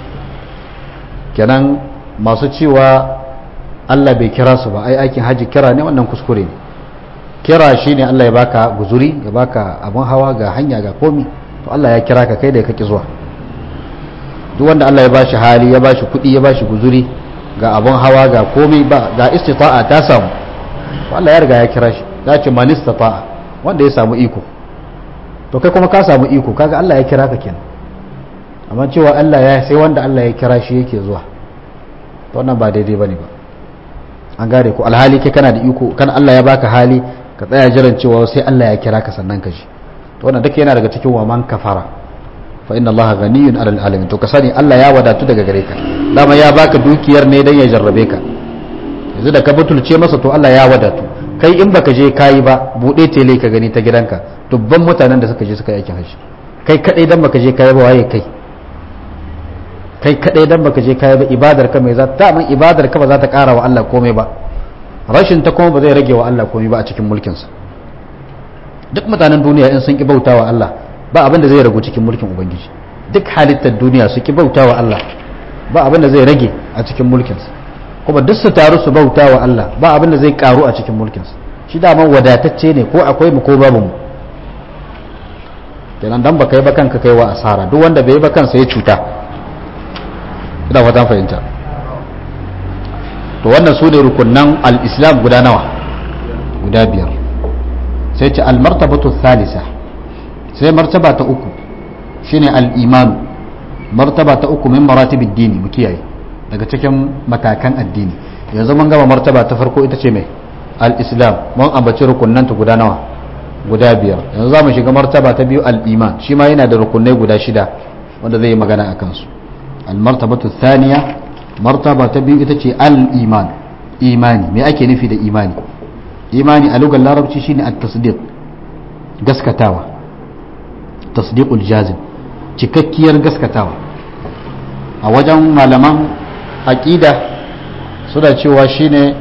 Speaker 1: kenan masu cewa Allah bai kira su ba ai aikin haji kira ne wannan kuskure ne kira shine Allah ya baka guzuri ya baka abun hawa ga hanya ga komi to Allah ya kira ka kai da kake zuwa duk wanda Allah ya bashi hali ya bashi kuɗi ya bashi guzuri ga abun hawa ga komi ba ga istita'a ta samu to Allah ya riga ya kira shi ya ce man istata'a wanda ya samu iko to kai kuma ka samu iko kaga Allah ya kira ka kenan amma cewa Allah ya sai wanda Allah ya kira shi yake zuwa to wannan ba daidai bane ba an gane ko alhali kai kana da iko kan Allah ya baka hali ka tsaya jiran cewa sai Allah ya kira ka sannan ka ji to wannan duka yana daga cikin wa man kafara fa inna Allah ghaniyun 'alal alamin to ka sani Allah ya wadatu daga gare ka dama ya baka dukiyar ne dan ya jarrabe ka yanzu da ka butulce masa to Allah ya wadatu kai in baka je kayi ba bude tele ka gani ta gidanka dubban mutanen da suka je suka yi aikin hajji kai kadai dan baka je kayi ba waye kai kai kadai dan baka je kayi ba ibadar ka mai za ta man ibadar ka ba za ta kara wa Allah komai ba rashin ta kuma ba zai rage wa Allah komai ba a cikin mulkin sa duk mutanen duniya in sun ki bautawa Allah ba abin da zai ragu cikin mulkin ubangiji duk halittar duniya su ki bautawa Allah ba abin da zai rage a cikin mulkin sa kuma duk su taru su bautawa Allah ba abin da zai karu a cikin mulkin sa shi daman wadatacce ne ko akwai mu ko babu mu kenan dan baka yi ba kanka kai wa asara duk wanda bai yi ba kansa ya cuta ina fatan fahimta to wannan su ne rukunan al-islam guda nawa guda biyar sai ce al-martabatu thalitha sai martaba ta uku shine al-iman martaba ta uku min maratibid dini mu kiyaye daga cikin matakan addini yanzu mun gama martaba ta farko ita ce mai al-islam mun ambaci rukunan ta guda nawa guda biyar yanzu za mu shiga martaba ta biyu al-iman shi ma yana da rukunai guda shida wanda zai yi magana a kansu al-martabatu thaniya martaba ta biyu ita ce al-iman imani me ake nufi da imani imani a lugar larabci shine at-tasdiq gaskatawa tasdiqul jazim cikakkiyar gaskatawa a wajen malaman aqida suna cewa shine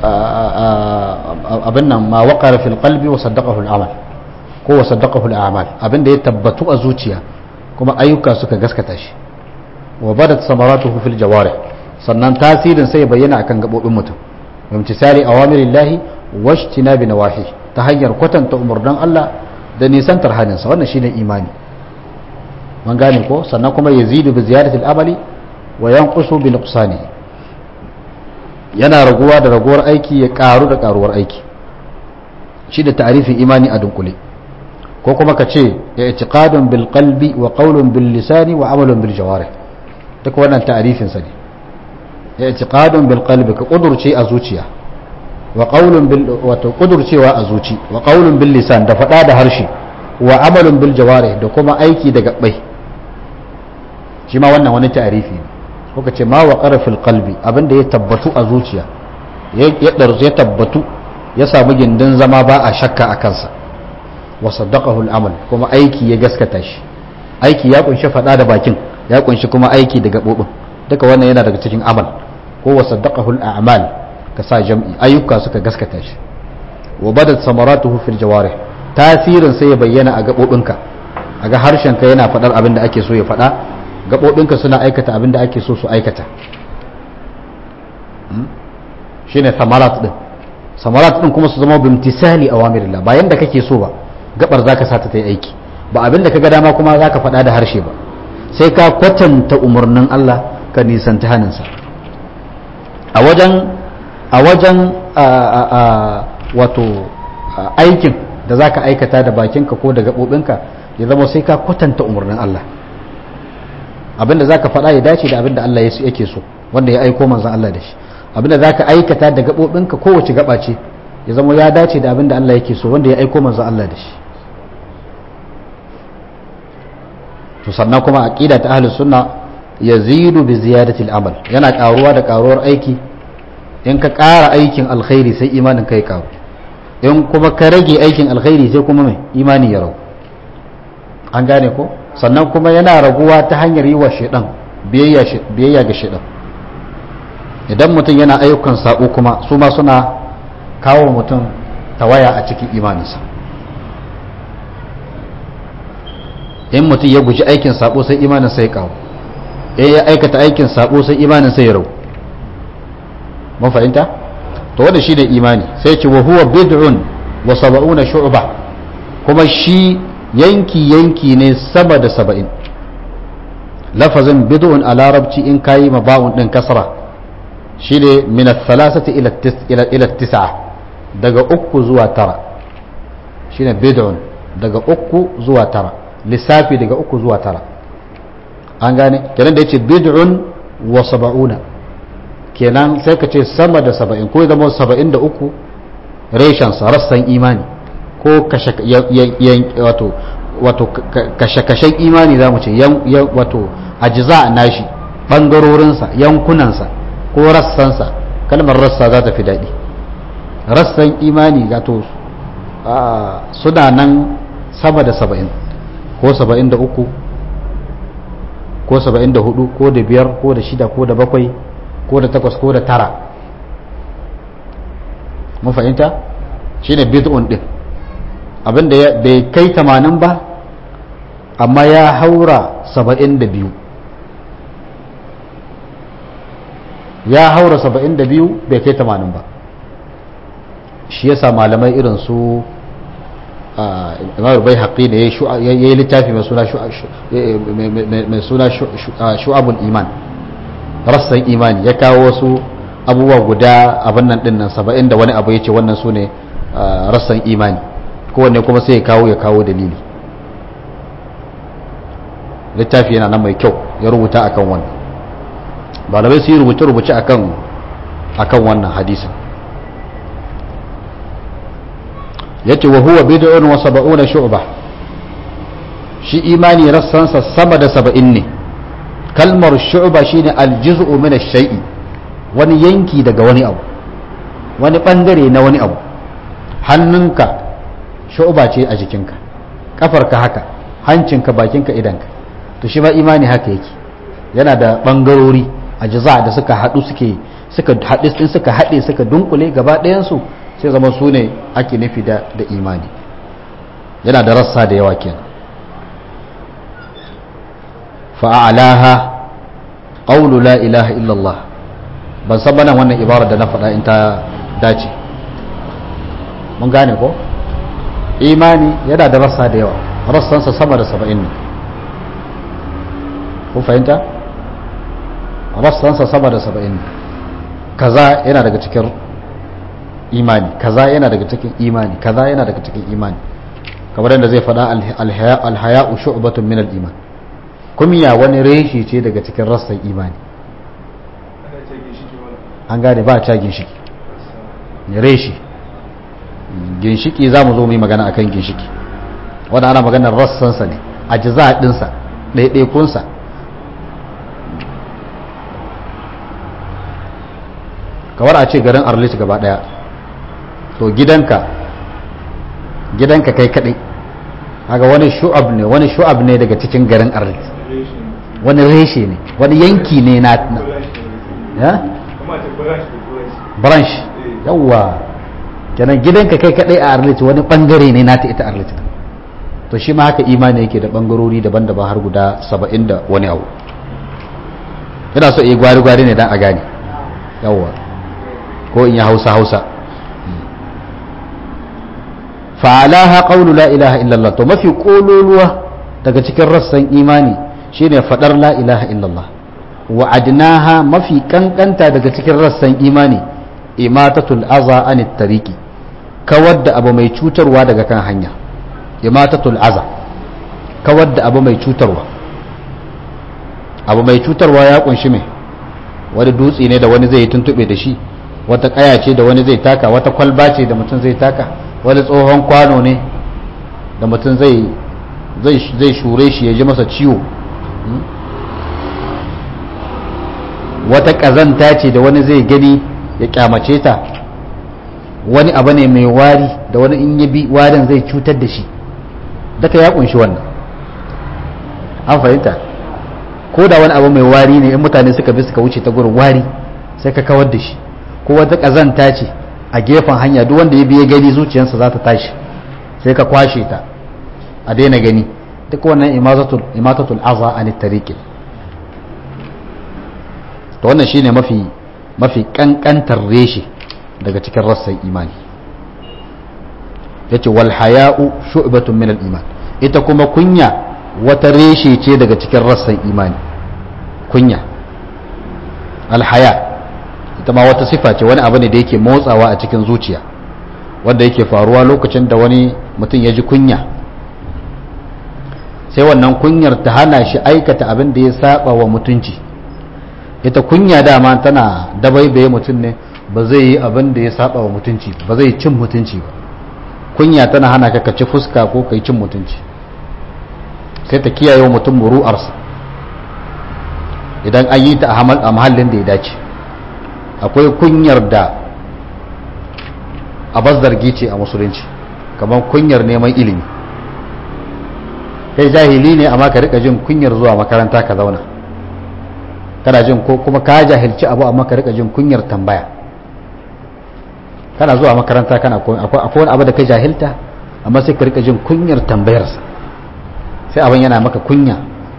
Speaker 1: abin nan ma waqara fil qalbi wa saddaqahu al-amal ko wa saddaqahu al-a'mal abin da ya tabbatu a zuciya kuma ayyuka suka gaskata shi wa badat samaratuhu fil jawarih sannan tasirin sai ya bayyana akan gabobin mutum bimtisali awamirillahi wajtinabi nawahi ta hanyar kwatanta umurnan Allah da nisantar haninsa wannan shine imani man gane ko sannan kuma yazidu bi ziyadatil amali wa yanqusu bi nuqsani yana raguwa da raguwar aiki ya karu da karuwar aiki shi da ta'rifin imani a dunkule ko kuma ka ce i'tiqadun bil qalbi wa qawlun bil lisani wa amalun bil jawarih duk wannan ta'rifin sa ne i'tiqadun bil qalbi ka kudurce a zuciya wa qawlun bil wato kudurcewa a zuci wa qawlun bil lisan da fada da harshe wa amalun bil jawarih da kuma aiki da gabbai shi ma wannan wani ta'rifi ne kuka ce ma waqara fil qalbi abinda ya tabbatu a zuciya ya darje ya tabbatu ya samu gindin zama ba a shakka a kansa wa saddaqahu al amal kuma aiki ya gaskata shi aiki ya kunshi fada da bakin ya kunshi kuma aiki da gabobin duka wannan yana daga cikin amal ko wa saddaqahu al a'mal ka sa jam'i ayyuka suka gaskata shi wa badat samaratuhu fil jawarih tasirin sai ya bayyana a gabobinka a ga harshenka yana faɗar abin da ake so ya faɗa gabobinka suna aikata abin da ake so su aikata shine samarat din samarat din kuma su zama bimtisali awamirillah ba yanda kake so ba gabar zaka sa ta yi aiki ba abin da kaga dama kuma zaka faɗa da harshe ba sai ka kwatanta umarnin Allah ka nisanta haninsa a wajen a wajen wato aikin da za ka aikata da bakinka ko da gaɓoɓinka ya zama sai ka kwatanta umarnin Allah abinda za ka faɗa ya dace da abinda Allah yake so wanda ya aiko manzan Allah da shi abinda za ka aikata da gaɓoɓinka kowace gaɓa ce ya zama ya dace da abinda Allah yake so wanda ya aiko manzan Allah da shi to sannan kuma aqida ta ahlus sunna yazidu bi ziyadati al-amal yana karuwa da karuwar aiki in ka ƙara aikin alkhairi sai imanin kai karu in kuma ka rage aikin alkhairi sai kuma mai imani ya ragu an gane ko sannan kuma yana raguwa ta hanyar yi wa shaidan biyayya ga shaidan idan mutum yana ayyukan sabo kuma su ma suna kawo mutum tawaya a cikin imaninsa in mutum ya guji aikin sabo sai imanin sai kawo in ya aikata aikin sabo sai imanin sai ya ragu mun fahimta to wanda shine imani sai ce wa huwa bid'un wa sab'una shu'ba kuma shi yanki yanki ne sama da saba'in lafazin bid'un a larabci in kayi ma ba'un din kasra shine min ath-thalathati ila ila tis'a daga uku zuwa tara shine bid'un daga uku zuwa tara lissafi daga uku zuwa tara an gane kenan da yace bid'un wa sab'una kenan sai ka ce sama da saba'in ko zama saba'in da uku reshensa rassan imani ko kashe-kashen imani za mu ce wato ajiza nashi ɓangarorinsa yankunansa ko rassansa kalmar rassa za ta fi daɗi rassan imani gato suna nan sama da saba'in ko saba'in da uku ko saba'in da hudu ko da biyar ko da shida ko da bakwai ko da takwas ko da tara mun fahimta shi ne bid'un din abinda bai kai tamanin ba amma ya haura saba'in da biyu ya haura saba'in da biyu bai kai tamanin ba shi yasa malamai irin su imam bai haƙi da ya yi littafi mai suna shu'abul iman rassan imani ya kawo wasu abubuwa guda abin nan din nan saba'in da wani abu ya ce wannan su ne rassan imani kowanne kuma sai ya kawo ya kawo dalili littafi yana nan mai kyau ya rubuta akan wannan malamai su yi rubuce-rubuce akan akan wannan hadisin yace wa huwa bid'un wa sab'una shu'ba shi imani rassansa sama da saba'in ne kalmar shu'ba shine aljuz'u min ash-shay'i wani yanki daga wani abu wani bangare na wani abu hannunka shu'ba ce a jikinka kafarka haka hancinka bakinka idanka to shi ma imani haka yake yana da bangarori a jaza da suka haɗu suke suka haɗe din suka haɗe suka dunkule gaba ɗayansu sai zama su ne ake nufi da da imani yana da rassa da yawa kenan fa'alaha qawlu la ilaha illallah ban san bana wannan ibara da na faɗa in ta dace mun gane ko imani yana da rassa da yawa rassansa sama da saba'in ne kun fahimta rassansa sama da saba'in ne kaza yana daga cikin imani kaza yana daga cikin imani kaza yana daga cikin imani kamar yadda zai faɗa alhaya'u shu'batun min al-iman kumiya wani reshi ce daga cikin rassan imani an gane ba a ca ginshiki reshi ginshiki za mu zo mu yi magana akan ginshiki wanda ana maganar rassansa ne a jiza ɗinsa ɗaiɗaikunsa kamar a ce garin arlit gaba ɗaya to gidanka gidanka kai kaɗai haka wani shu'ab ne wani shu'ab ne daga cikin garin arlit wani reshe ne wani yanki ne na ya? branch yawwa kenan gidanka kai kaɗai a arlit wani ɓangare ne nata ita arlit to shi ma haka imani yake da ɓangarori daban-daban har guda saba'in da wani abu yana so iya gwari-gwari ne don a gane yawwa ko in ya hausa hausa fa'alaha qawlu la ilaha illallah to mafi kololuwa daga cikin rassan imani shine fadar la ilaha illallah wa adnaha mafi kankanta daga cikin rassan imani imatatul aza anit tariqi kawar da abu mai cutarwa daga kan hanya imatatul aza kawar da abu mai cutarwa abu mai cutarwa ya kunshi mai wani dutse ne da wani zai yi tuntube da shi wata kaya ce da wani zai taka wata kwalba ce da mutum zai taka wani tsohon kwano ne da mutum zai zai shure shi ya ji masa ciwo wata kazanta ce da wani zai gani ya kyamace ta wani abu ne mai wari da wani in bi warin zai cutar da shi daga ya kunshi wannan an fahimta ko da wani abu mai wari ne in mutane suka bi suka wuce ta gurin wari sai ka kawar da shi ko wata kazanta ce a gefen hanya duk wanda ya biya gani zuciyarsa za ta tashi sai ka kwashe ta a daina gani duk wannan imatatul aza an tariqi to wannan shine mafi mafi kankantar reshe daga cikin rassan imani yace wal haya'u shu'batun min al iman ita kuma kunya wata reshe ce daga cikin rassan imani kunya al haya' ita ma wata sifa ce wani abu ne da yake motsawa a cikin zuciya wanda yake faruwa lokacin da wani mutum ya ji kunya sai wannan kunyar ta hana shi aikata abin da ya saba wa mutunci ita kunya dama tana dabaibaye mutum ne ba zai yi abin da ya saba wa mutunci ba zai cin mutunci ba kunya tana hana ka ci fuska ko kai cin mutunci sai ta kiyaye wa mutum muru'arsa idan an yi ta a mahallin da ya dace akwai kunyar da a zargi ce a musulunci kamar kunyar neman ilimi kai jahili ne amma ka rika jin kunyar zuwa makaranta ka zauna kana jin ko kuma ka jahilci abu amma ka rika jin kunyar tambaya kana zuwa makaranta kana akwai wani abu da ka jahilta amma sai ka rika jin kunyar tambayarsa sai abin yana maka kunya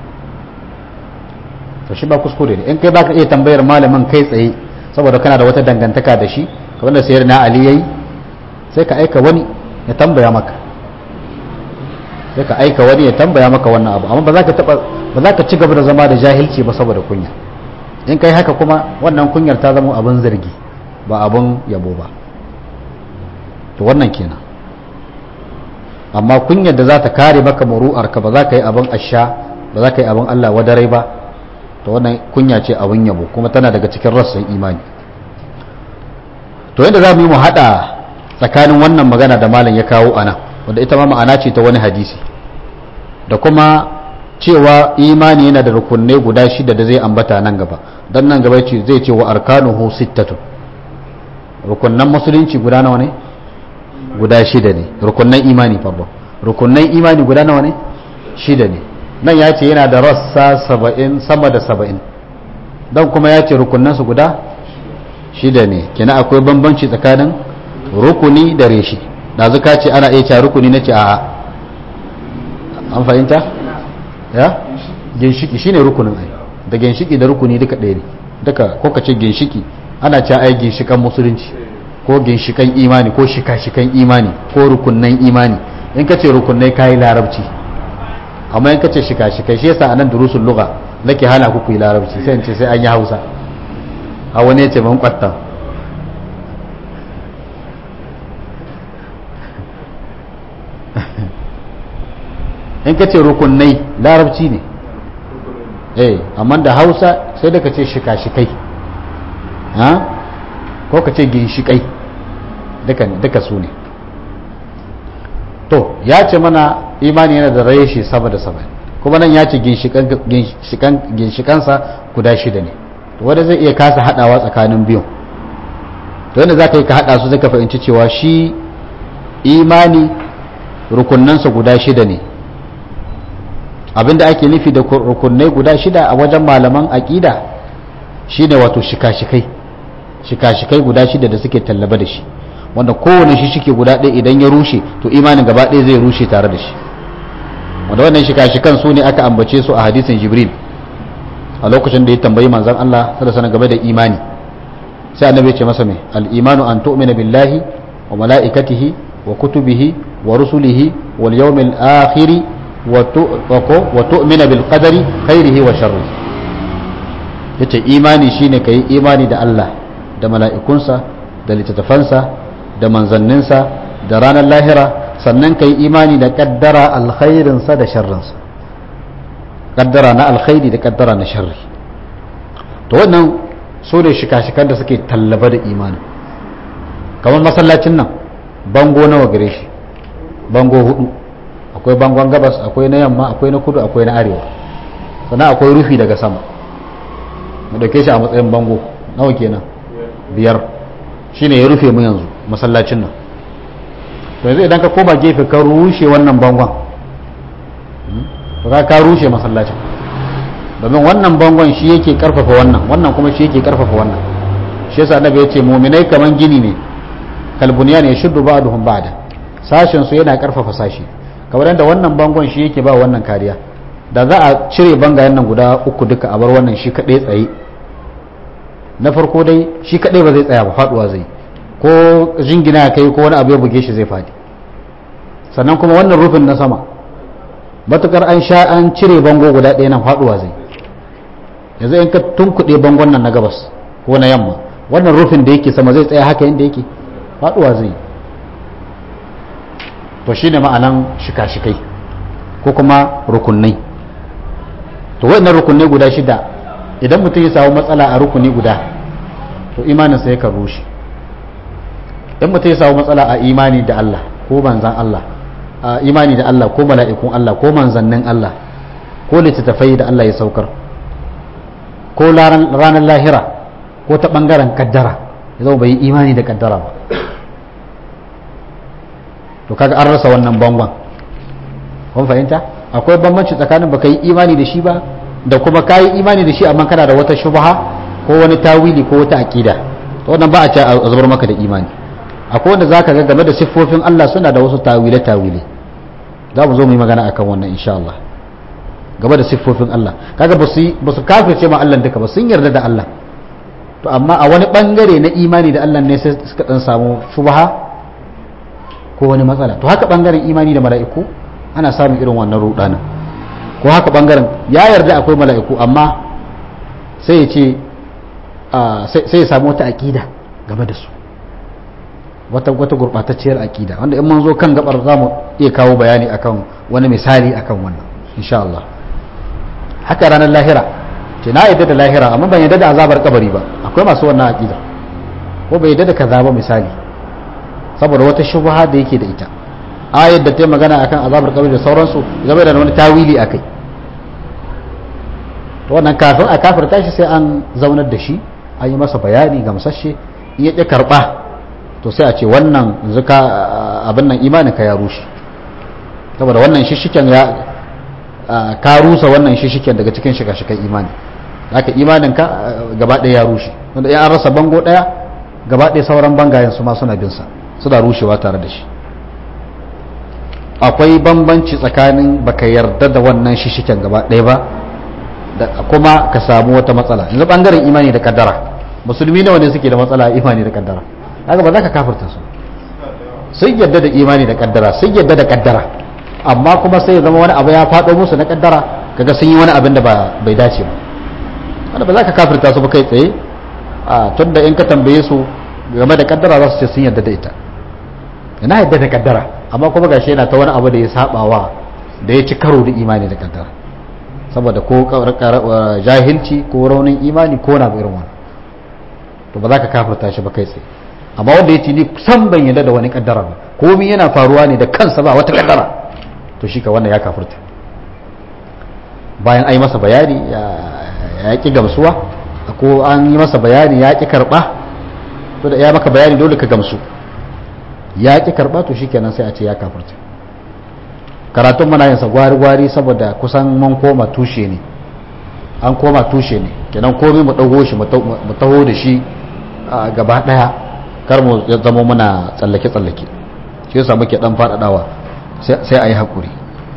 Speaker 1: to shi ba kuskure ne in kai baka iya tambayar malamin kai tsaye saboda kana da wata dangantaka da shi kamar da sayar na ali yayi sai ka aika wani ya tambaya maka sai ka aika wani ya tambaya maka wannan abu amma ba za ka taba ba za ka ci gaba da zama da jahilci ba saboda kunya in kai haka kuma wannan kunyar ta zama abin zargi ba abin yabo ba to wannan kenan amma kunyar da za ta kare maka muru'arka ba za ka yi abin asha ba za ka yi abin Allah wadarai ba to wannan kunya ce abin yabo kuma tana daga cikin rassan imani to yadda za mu yi mu haɗa tsakanin wannan magana da malam ya kawo ana wanda ita ma ma'ana ce ta wani hadisi da kuma cewa imani yana da rukunai guda shida da zai ambata nan gaba don nan gaba ce zai ce wa arkanuhu sittatun rukunan musulunci guda nawa ne guda shida ne rukunan imani pardon rukunan imani guda nawa ne shida ne nan ya ce yana da rassa saba'in sama da saba'in don kuma ya ce rukunansu guda shida ne kina akwai bambanci tsakanin rukuni da reshi da zuka ce ana iya cewa rukuni na ce a an fahimta ya ginshiki shine rukunin ai da ginshiki da rukuni duka ɗaya ne duka ko ka ce ginshiki ana cewa ai ginshikan musulunci ko ginshikan imani ko shika-shikan imani ko rukunnan imani in ka ce rukunnai kayi larabci amma in ka ce shika-shikai shi yasa anan durusul lugha nake hana ku ku yi larabci sai in ce sai an yi hausa a wani ya ce ban kwatta in ka ce rukunai larabci ne eh amma da hausa sai da ka ce shika-shikai ha ko ka ce ginshikai duka su ne to ya ce mana imani yana da reshe sama da sama kuma nan ya ce ginshikansa guda shida ne wanda zai iya kasa hadawa tsakanin biyun to yadda za ka yi ka hada su zai ka fahimci cewa shi imani rukunansa guda shida ne abinda ake nufi da rukunai guda shida a wajen malaman aƙida shine wato shika-shikai shika-shikai guda shida da suke tallaba da shi wanda kowane shi shike guda ɗaya idan ya rushe to imanin gaba ɗaya zai rushe tare da shi wanda wannan shika-shikan su ne aka ambace su a hadisin jibril a lokacin da ya tambayi manzon Allah sallallahu alaihi game da imani sai annabi ya ce masa me al-imanu an tu'mina billahi wa malaikatihi wa kutubihi wa rusulihi wal yawmil akhir wa tu'mina bil qadari khairihi wa sharrihi yace imani shine kai imani da Allah da mala'ikunsa da littattafansa da manzanninsa da ranar lahira sannan ka yi imani da kaddara alkhairinsa da sharrinsa kaddara na alkhairi da kaddara na sharri to wannan so ne shika-shikan da suke tallaba da imani kamar masallacin nan bango nawa gare shi bango hudu akwai bangon gabas akwai na yamma akwai na kudu akwai na arewa sannan akwai rufi daga sama mu dauke shi a matsayin bango nawa kenan biyar shine ya rufe mu yanzu masallacin nan to yanzu idan ka koma gefe ka rushe wannan bangon to ka ka rushe masallacin domin wannan bangon shi yake karfafa wannan wannan kuma shi yake karfafa wannan shi yasa annabi yace mu'minai kaman gini ne kalbuniyan ya shuddu ba'duhum ba'da sashen su yana karfafa sashi kamar yadda wannan bangon shi yake ba wannan kariya da za a cire bangayen nan guda uku duka a bar wannan shi kadai tsaye na farko dai shi kadai ba zai tsaya ba faduwa zai ko jingina kai ko wani abu ya buge shi zai fadi sannan kuma wannan rufin na sama matukar an sha an cire bango guda ɗaya nan faduwa zai yanzu in ka tunkuɗe bangon nan na gabas ko na yamma wannan rufin da yake sama zai tsaya haka yadda yake faduwa zai to shine ma'anan shika-shikai ko kuma rukunai to waɗannan rukunai guda shida idan mutum ya samu matsala a rukuni guda to imaninsa yakan rushe in mutum ya samu matsala a imani da Allah ko manzan Allah a imani da Allah ko mala'ikun Allah ko manzannin Allah ko littattafai da Allah ya saukar ko ranar lahira ko ta ɓangaren kaddara ya zama bai yi imani da kaddara ba to kaga an rasa wannan bangon kun fahimta akwai bambanci tsakanin baka yi imani da shi ba da kuma ka yi imani da shi amma kana da wata shubha ko wani tawili ko wata aqida to wannan ba a ce a zubar maka da imani akwai wanda zaka ga game da siffofin Allah suna da wasu tawile tawile za mu zo mu yi magana akan wannan insha Allah game da siffofin Allah kaga ba su ba su kafirce ma Allah duka ba sun yarda da Allah to amma a wani bangare na imani da Allah ne sai suka dan samu shubha ko wani matsala to haka bangaren imani da mala'iku ana samun irin wannan rudanin ko haka bangaren ya yarda akwai mala'iku amma sai ya ce sai ya samu wata aƙida game da su wata wata gurɓatacciyar aƙida wanda in mun zo kan gabar za mu iya kawo bayani akan wani misali akan wannan insha Allah haka ranar lahira ce na yadda da lahira amma ban yadda da azabar kabari ba akwai masu wannan aƙida ko bai yadda da kaza ba misali saboda wata shubha da yake da ita ayar da ta yi magana akan azabar kabari da sauransu game da wani tawili akai to wannan kafin a kafirta shi sai an zaunar da shi an yi masa bayani gamsashe in ya ƙi karɓa to sai a ce wannan zuka abin nan imanin ka ya rushe saboda wannan shishiken ya ka rusa wannan shishiken daga cikin shika-shikan imani haka imanin ka gaba ɗaya ya rushe wanda ya an rasa bango ɗaya gaba ɗaya sauran bangayen su ma suna bin sa suna rushewa tare da shi akwai bambanci tsakanin baka yarda da wannan shishiken gaba ɗaya ba da kuma ka samu wata matsala yanzu bangaren imani da kaddara musulmi nawa ne suke da matsala imani da kaddara haka ba za ka kafirta su sun yadda da imani da kaddara sun yadda da kaddara amma kuma sai ya zama wani abu ya faɗo musu na kaddara kaga sun yi wani abin da bai dace ba wanda ba za ka kafirta su ba kai tsaye a tun da in ka tambaye su game da kaddara za su ce sun yadda da ita ina yadda da kaddara amma kuma gashi yana ta wani abu da ya sabawa da ya ci karo da imani da kaddara saboda ko jahilci ko raunin imani ko na irin wani to ba za ka kafirta shi ba kai tsaye amma wanda ya ce ni san ban yadda da wani kaddara ba komai yana faruwa ne da kansa ba wata kaddara to shi ka wannan ya kafirta bayan an yi masa bayani ya ki gamsuwa ko an yi masa bayani ya ki karba to da ya maka bayani dole ka gamsu ya ki karba to shikenan sai a ce ya kafirta karatun muna yin sa gwari-gwari saboda kusan mun koma tushe ne an koma tushe ne kenan komai mu dago shi mu taho da shi gaba daya kar mu zama muna tsallake-tsallake shi yasa muke dan faɗaɗawa sai a yi haƙuri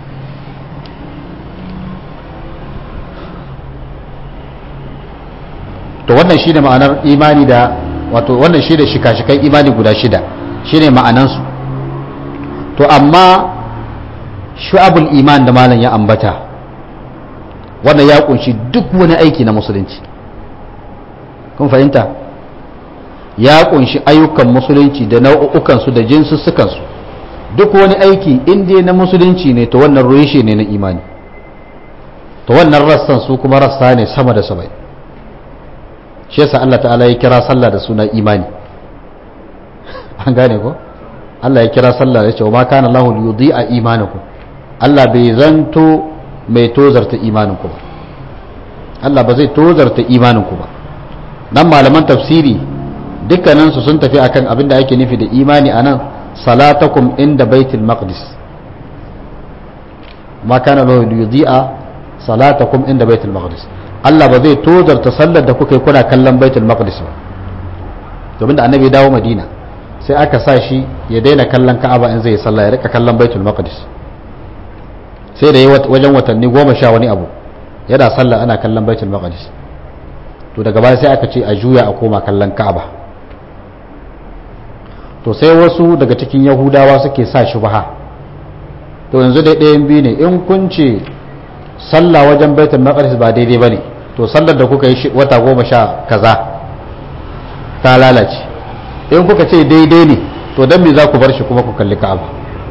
Speaker 1: to wannan shi ne ma'anar imani da wato wannan shi da shika-shikan imani guda shida shi ne ma'anansu to amma shu'abul iman da malam ya ambata wannan ya kunshi duk wani aiki na musulunci kun fahimta ya kunshi ayyukan musulunci da nau'ukansu da jinsussukansu duk wani aiki inda na musulunci ne to wannan rushe ne na imani to wannan rassan su kuma rassa ne sama da sabai shi yasa Allah ta'ala ya kira sallah da suna imani an gane ko Allah ya kira sallah ya ce wa ma kana Allahu yudhi'a imanakum Allah bai zanto mai tozarta imaninku ba Allah ba zai tozarta imaninku ba nan malaman tafsiri dukkaninsu sun tafi akan abin da ake nufi da imani a nan salatakum inda baitul maqdis ma kana lahu yudhi'a salatakum inda baitul maqdis Allah ba zai tozarta sallar da kuka yi kuna kallon baitul maqdis ba domin da annabi dawo madina sai aka sa shi ya daina kallon ka'aba in zai sallah ya rika kallon baitul maqdis sai da yi wajen watanni goma sha wani abu yana sallah ana kallon baitul maqdis to daga baya sai aka ce a juya a koma kallon ka'aba to sai wasu daga cikin yahudawa suke sa shubha to yanzu dai ɗayan biyu ne in kun ce sallah wajen baitul maqdis ba daidai bane to sallar da kuka yi wata goma sha kaza ta lalace in kuka ce daidai ne to dan me za ku bar shi kuma ku kalli ka'aba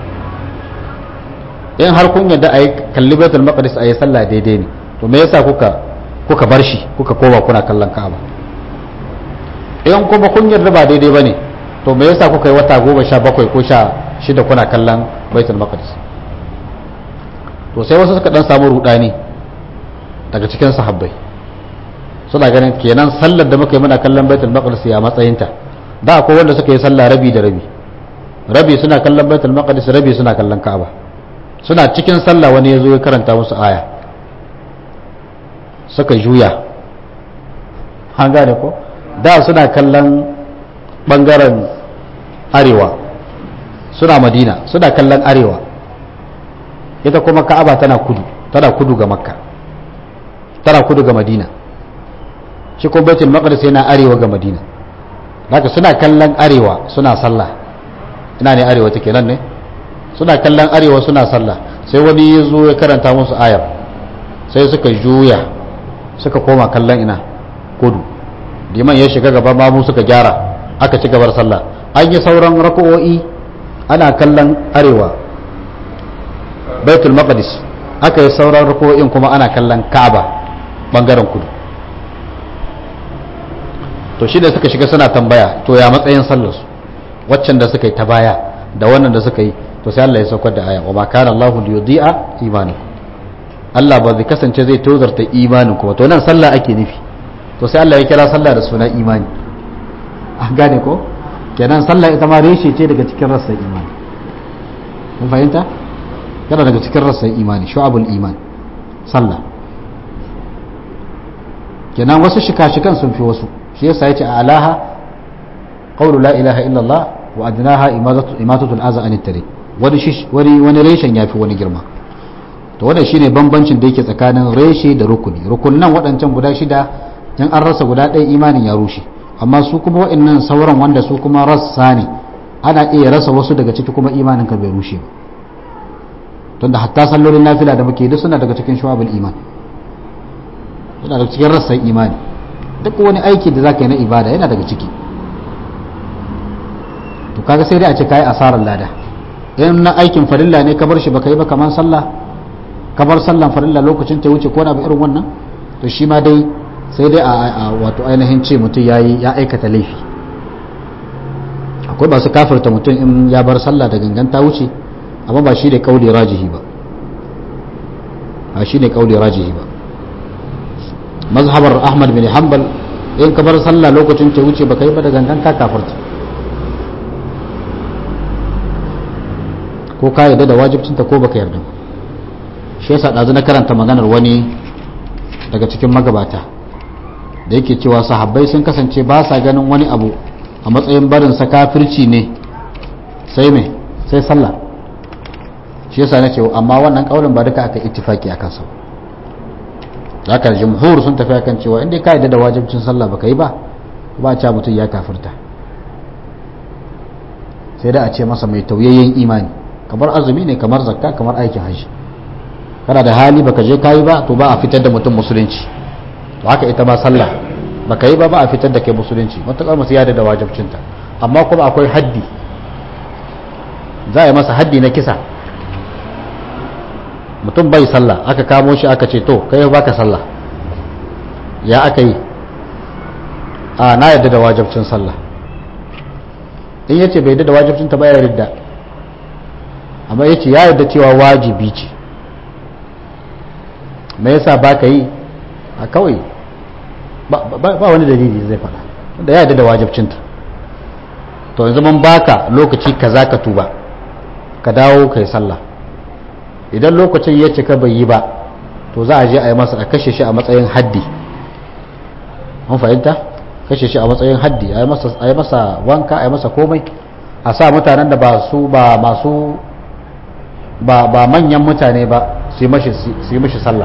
Speaker 1: in har kun yadda a yi kalli baitul maqdis a yi sallah daidai ne to me yasa kuka kuka bar shi kuka koma kuna kallon ka'aba in kuma kun yarda ba daidai bane to me yasa kuka yi wata goma sha bakwai ko sha shida kuna kallon baitul maqdis to sai wasu suka dan samu rudani daga cikin sahabbai suna ganin kenan sallar da muka yi muna kallon baitul maqdis ya matsayinta da akwai wanda suka yi sallah rabi da rabi rabi suna kallon baitul maqdis rabi suna kallon ka'aba suna cikin sallah wani ya zo ya karanta musu aya suka juya an gane ko da suna kallon bangaren arewa suna madina suna kallon arewa ita kuma ka'aba tana kudu tana kudu ga makka tana kudu ga madina shi kuma baitul maqdis yana arewa ga madina haka suna kallon arewa suna sallah ina ne arewa take nan ne suna kallon arewa suna sallah sai wani ya zo ya karanta musu ayar sai suka juya suka koma kallon ina kudu liman ya shiga gaba mamu suka gyara aka ci gabar sallah an yi sauran rako'o'i ana kallon arewa baitul maqdis aka yi sauran rako'o'in kuma ana kallon ka'aba bangaren kudu to shi da suka shiga suna tambaya to ya matsayin sallarsu waccan da suka yi ta baya da wannan da suka yi to sai Allah ya saukar da aya wa ma kana Allahu liyudhi'a imanakum Allah ba zai kasance zai tozarta imanin kuma to nan sallah ake nufi to sai Allah ya kira sallah da sunan imani an gane ko kenan sallah ita ma reshe ce daga cikin rassan imani kun fahimta yana daga cikin rassan imani shu'abul iman sallah kenan wasu shika-shikan sun fi wasu shi yasa yace a alaha qawlu la ilaha illallah wa adnaha imatatu al-aza an tariq wani wani wani reshen yafi wani girma to wannan shine bambancin da yake tsakanin reshe da rukuni rukunnan waɗancan guda shida in an rasa guda ɗaya imanin ya rushe amma su kuma waɗannan sauran wanda su kuma rassa ne ana iya rasa wasu daga ciki kuma imanin ka bai rushe ba tunda hatta sallolin nafila da muke duk suna daga cikin shu'abul iman yana daga cikin rassan imani duk wani aiki da zaka yi na ibada yana daga ciki to kaga sai dai a ce kai asarar lada in na aikin farilla ne ka bar shi baka yi ba kamar sallah ka bar sallan farilla lokacin ta wuce ko na ba irin wannan to shi ma dai sai dai a wato ainihin ce mutum yayi ya aikata laifi akwai masu kafirta mutum in ya bar sallah da gangan ta wuce amma ba shi ne kauli rajihi ba ba shi ne kauli rajihi ba mazhabar ahmad bin hanbal in ka bar sallah lokacin ta wuce baka yi ba da gangan ka kafirta ko ka yarda da wajibcinta ko baka yarda shi yasa ɗazu na karanta maganar wani daga cikin magabata da yake cewa sahabbai sun kasance ba sa ganin wani abu a matsayin barin sa kafirci ne sai me sai sallah shi yasa na ce amma wannan kaulin ba duka aka ittifaki a kansa haka jumhur sun tafi akan cewa inda ka yarda da wajibcin sallah baka yi ba ba a ce mutum ya kafirta sai da a ce masa mai tauyayyen imani kamar azumi ne kamar zakka kamar aikin hajji kana da hali baka je kayi ba to ba a fitar da mutum musulunci to haka ita ma sallah baka yi ba ba a fitar da kai musulunci matakar musu yada da wajibcinta amma kuma akwai haddi za a yi masa haddi na kisa mutum bai sallah aka kamo shi aka ce to kai baka sallah ya aka yi a na yadda da wajibcin sallah in yace bai yadda da wajibcinta ba ya yarda amma yace ya yarda cewa wajibi ce me yasa ba ka yi a kawai ba wani dalili zai faɗa wanda ya yarda da wajibcinta to yanzu mun baka lokaci kaza ka tuba ka dawo kai sallah idan lokacin ya cika bai yi ba to za a je a yi masa a kashe shi a matsayin haddi an fahimta kashe shi a matsayin haddi a yi masa wanka a yi masa komai a sa mutanen da ba su ba masu ba manyan mutane ba su yi mashi sallah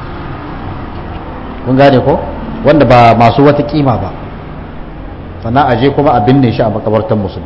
Speaker 1: kun gane ko wanda ba masu wata kima ba sannan aje kuma a binne shi a makabartan musulmi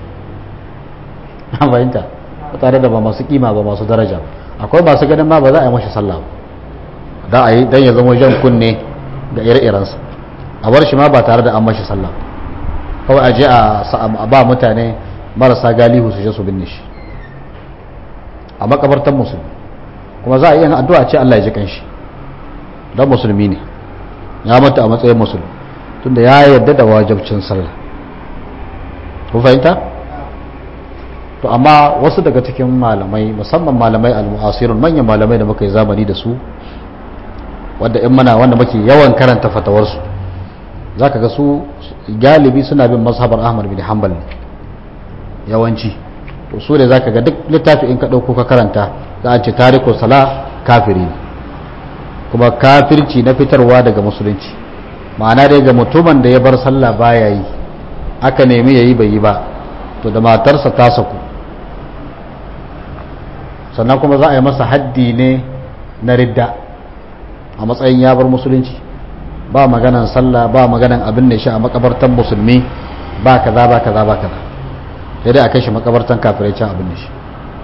Speaker 1: an fahimta tare da ba masu kima ba masu daraja akwai masu ganin ma ba za a yi mashi sallah ba da a yi don ya zama jan kunne ga ire-irensa a bar shi ma ba tare da an mashi sallah kawai aje a ba mutane marasa galihu su je su binne shi a makabartan musulmi kuma za a yi addu'a ce Allah ya ji kanshi don musulmi ne ya mata a matsayin musulmi tunda ya yarda da wajabcin sallah ku fahimta to amma wasu daga cikin malamai musamman malamai al-mu'asirun manyan malamai da muka yi zamani da su wanda in mana wanda muke yawan karanta fatawarsu zaka ga su galibi suna bin mazhabar Ahmad bin Hanbal yawanci to su ne zaka ga duk littafi in ka dauko ka karanta za a ce tariku sala kafiri ne kuma kafirci na fitarwa daga musulunci ma'ana dai ga mutumin da ya bar sallah baya yi aka nemi yayi bai yi ba to da matarsa ta saku sannan kuma za a yi masa haddi ne na ridda a matsayin ya bar musulunci ba maganan sallah ba maganan abin da shi a makabartan musulmi ba kaza ba kaza ba kaza sai dai a kai shi makabartan kafirai can abin da shi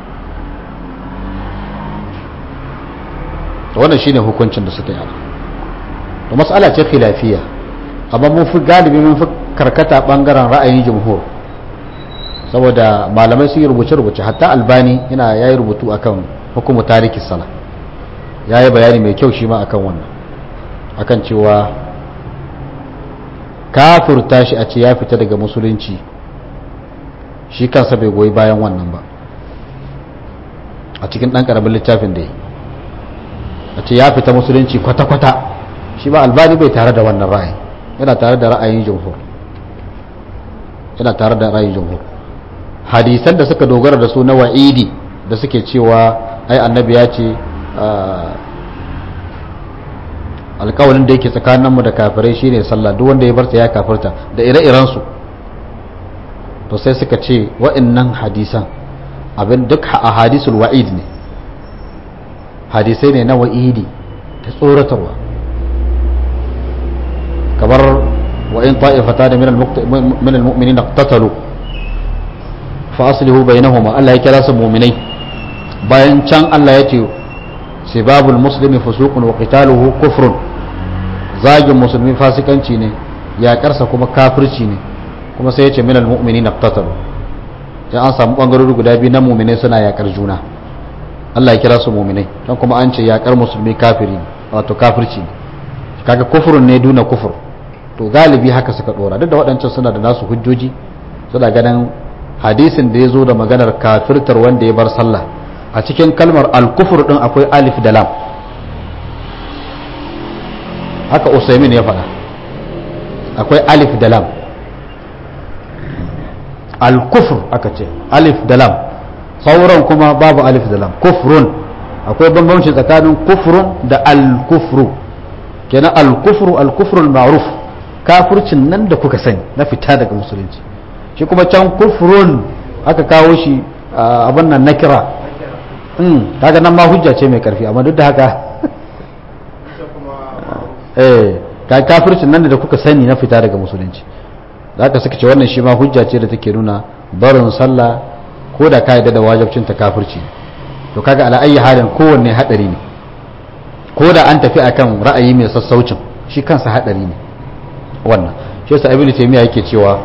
Speaker 1: to wannan shine hukuncin da suka yi to mas'ala ce khilafiyya amma mun fi galibi mun fi karkata bangaren ra'ayin jumhur saboda malamai sun yi rubuce-rubuce hatta albani yana yayi rubutu akan hukumu tariki sala yayi bayani mai kyau shi ma akan wannan akan cewa kafirta shi a ce ya fita daga musulunci shi kansa bai goyi bayan wannan ba a cikin ɗan ƙaramin littafin da ya a ce ya fita musulunci kwata-kwata shi ba albani bai tare da wannan ra'ayi yana tare da ra'ayin jumhur yana tare da ra'ayin jumhur hadisan da suka dogara da su na wa'idi da suke cewa ai annabi ya ce alkawalin da yake tsakaninmu da kafirai shine sallah duk wanda ya barta ya kafirta da ire-irensu to sai suka ce wa'annan hadisan abin duk a hadisul wa'id ne hadisai ne na wa'idi ta tsoratarwa kamar wa'in ta'ifata da min al-mu'mini na tattalo fa aslihu bainahuma Allah ya kira su mu'minai bayan can Allah ya ce sibabul muslimi fusuqun wa qitaluhu kufrun zagin musulmi fasikanci ne yaƙarsa kuma kafirci ne kuma sai ya ce min al-mu'mini na tattalo sai an samu bangarori guda biyu na mu'minai suna yaƙar juna Allah ya kira su muminai don kuma an ce yakar musulmi kafiri ne wato kafirci ne kaga kufurun ne duna kufur to galibi haka suka dora duk da waɗancan suna da nasu hujjoji suna ganin hadisin da ya zo da maganar kafirtar wanda ya bar sallah a cikin kalmar alkufur din akwai alif da lam haka usaimin ya faɗa akwai alif da lam alkufur aka ce alif da lam sauran kuma babu alif da lam kufrun akwai bambanci tsakanin kufrun da al-kufru kenan al-kufru al-kufru ma'ruf kafircin nan da kuka sani na fita daga musulunci shi kuma can kufrun aka kawo shi abin nan na kira kaga nan ma hujja ce mai karfi amma duk da haka eh ka kafircin nan da kuka sani na fita daga musulunci zaka suka ce wannan shi ma hujja ce da take nuna barin sallah ko da ka yadda da wajabcin ta kafirci to kaga ala ayi halin kowanne hadari ne ko da an tafi akan ra'ayi mai sassaucin shi kansa hadari ne wannan shi yasa ibnu taymiya yake cewa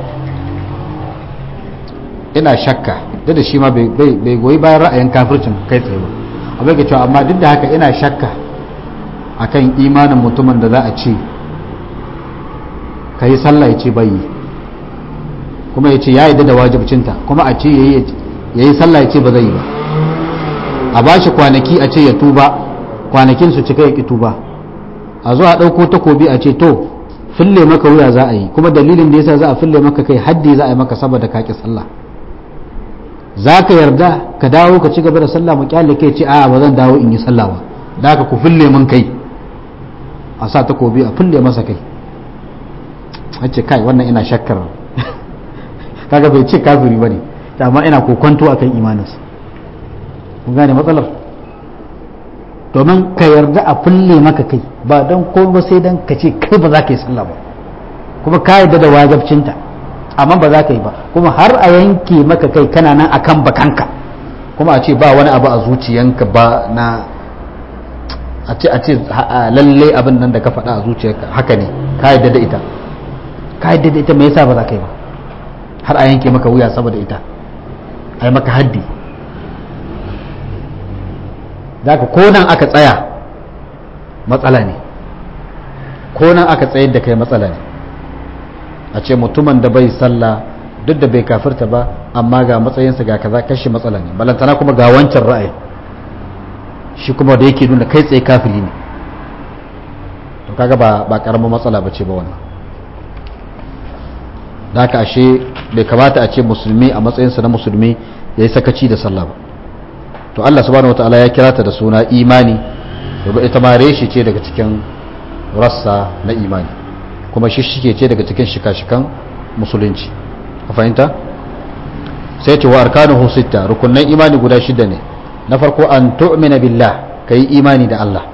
Speaker 1: ina shakka duk da shi ma bai goyi bayan ra'ayin kafircin kai tsaye ba amma yake cewa amma duk da haka ina shakka akan imanin mutumin da za a ce ka yi sallah ya ce bai yi kuma ya ce ya yi da wajibcinta kuma a ce ya yi sallah ya ce ba zai yi ba a ba shi kwanaki a ce ya tuba kwanakin su cika ya ki tuba a zo a ɗauko takobi a ce to fille maka wuya za a yi kuma dalilin da yasa za a fille maka kai haddi za a yi maka saboda ka ki sallah za ka yarda ka dawo ka ci gaba da sallah mu kyale kai ce a'a ba zan dawo in yi sallah ba da haka ku fille min kai a sa takobi a fille masa kai a ce kai wannan ina shakkar kaga bai ce kafiri bane amma ina kokonto akan imaninsa kun gane matsalar domin ka yarda a fulle maka kai ba don ko ba sai don ka ce kai ba za ka yi sallah ba kuma ka yarda da wajabcinta amma ba za ka yi ba kuma har a yanke maka kai kana nan akan bakanka kuma a ce ba wani abu a zuciyanka ba na a ce a ce lalle abin nan da ka faɗa a zuciyarka haka ne ka yarda da ita ka yarda da ita me yasa ba za ka yi ba har a yanke maka wuya saboda ita a yi maka haddi da ka konan aka tsaya matsala ne konan aka tsayar da kai matsala ne a ce mutumin da bai sallah duk da bai kafirta ba amma ga matsayinsa ga kaza kashi matsala ne balantana kuma ga wancan ra'ayi shi kuma da yake nuna kai tsaye kafiri ne to kaga ba ba karamin matsala ba ce ba wannan da haka ashe bai kamata a ce musulmi a matsayinsa na musulmi ya yi sakaci da sallah ba to Allah subhanahu wataala ya kira ta da suna imani domin ita ma reshe ce daga cikin rassa na imani kuma shi shike ce daga cikin shika-shikan musulunci a fahimta sai ce wa arkanuhu sitta rukunnan imani guda shida ne na farko an tu'mina billah kai imani da Allah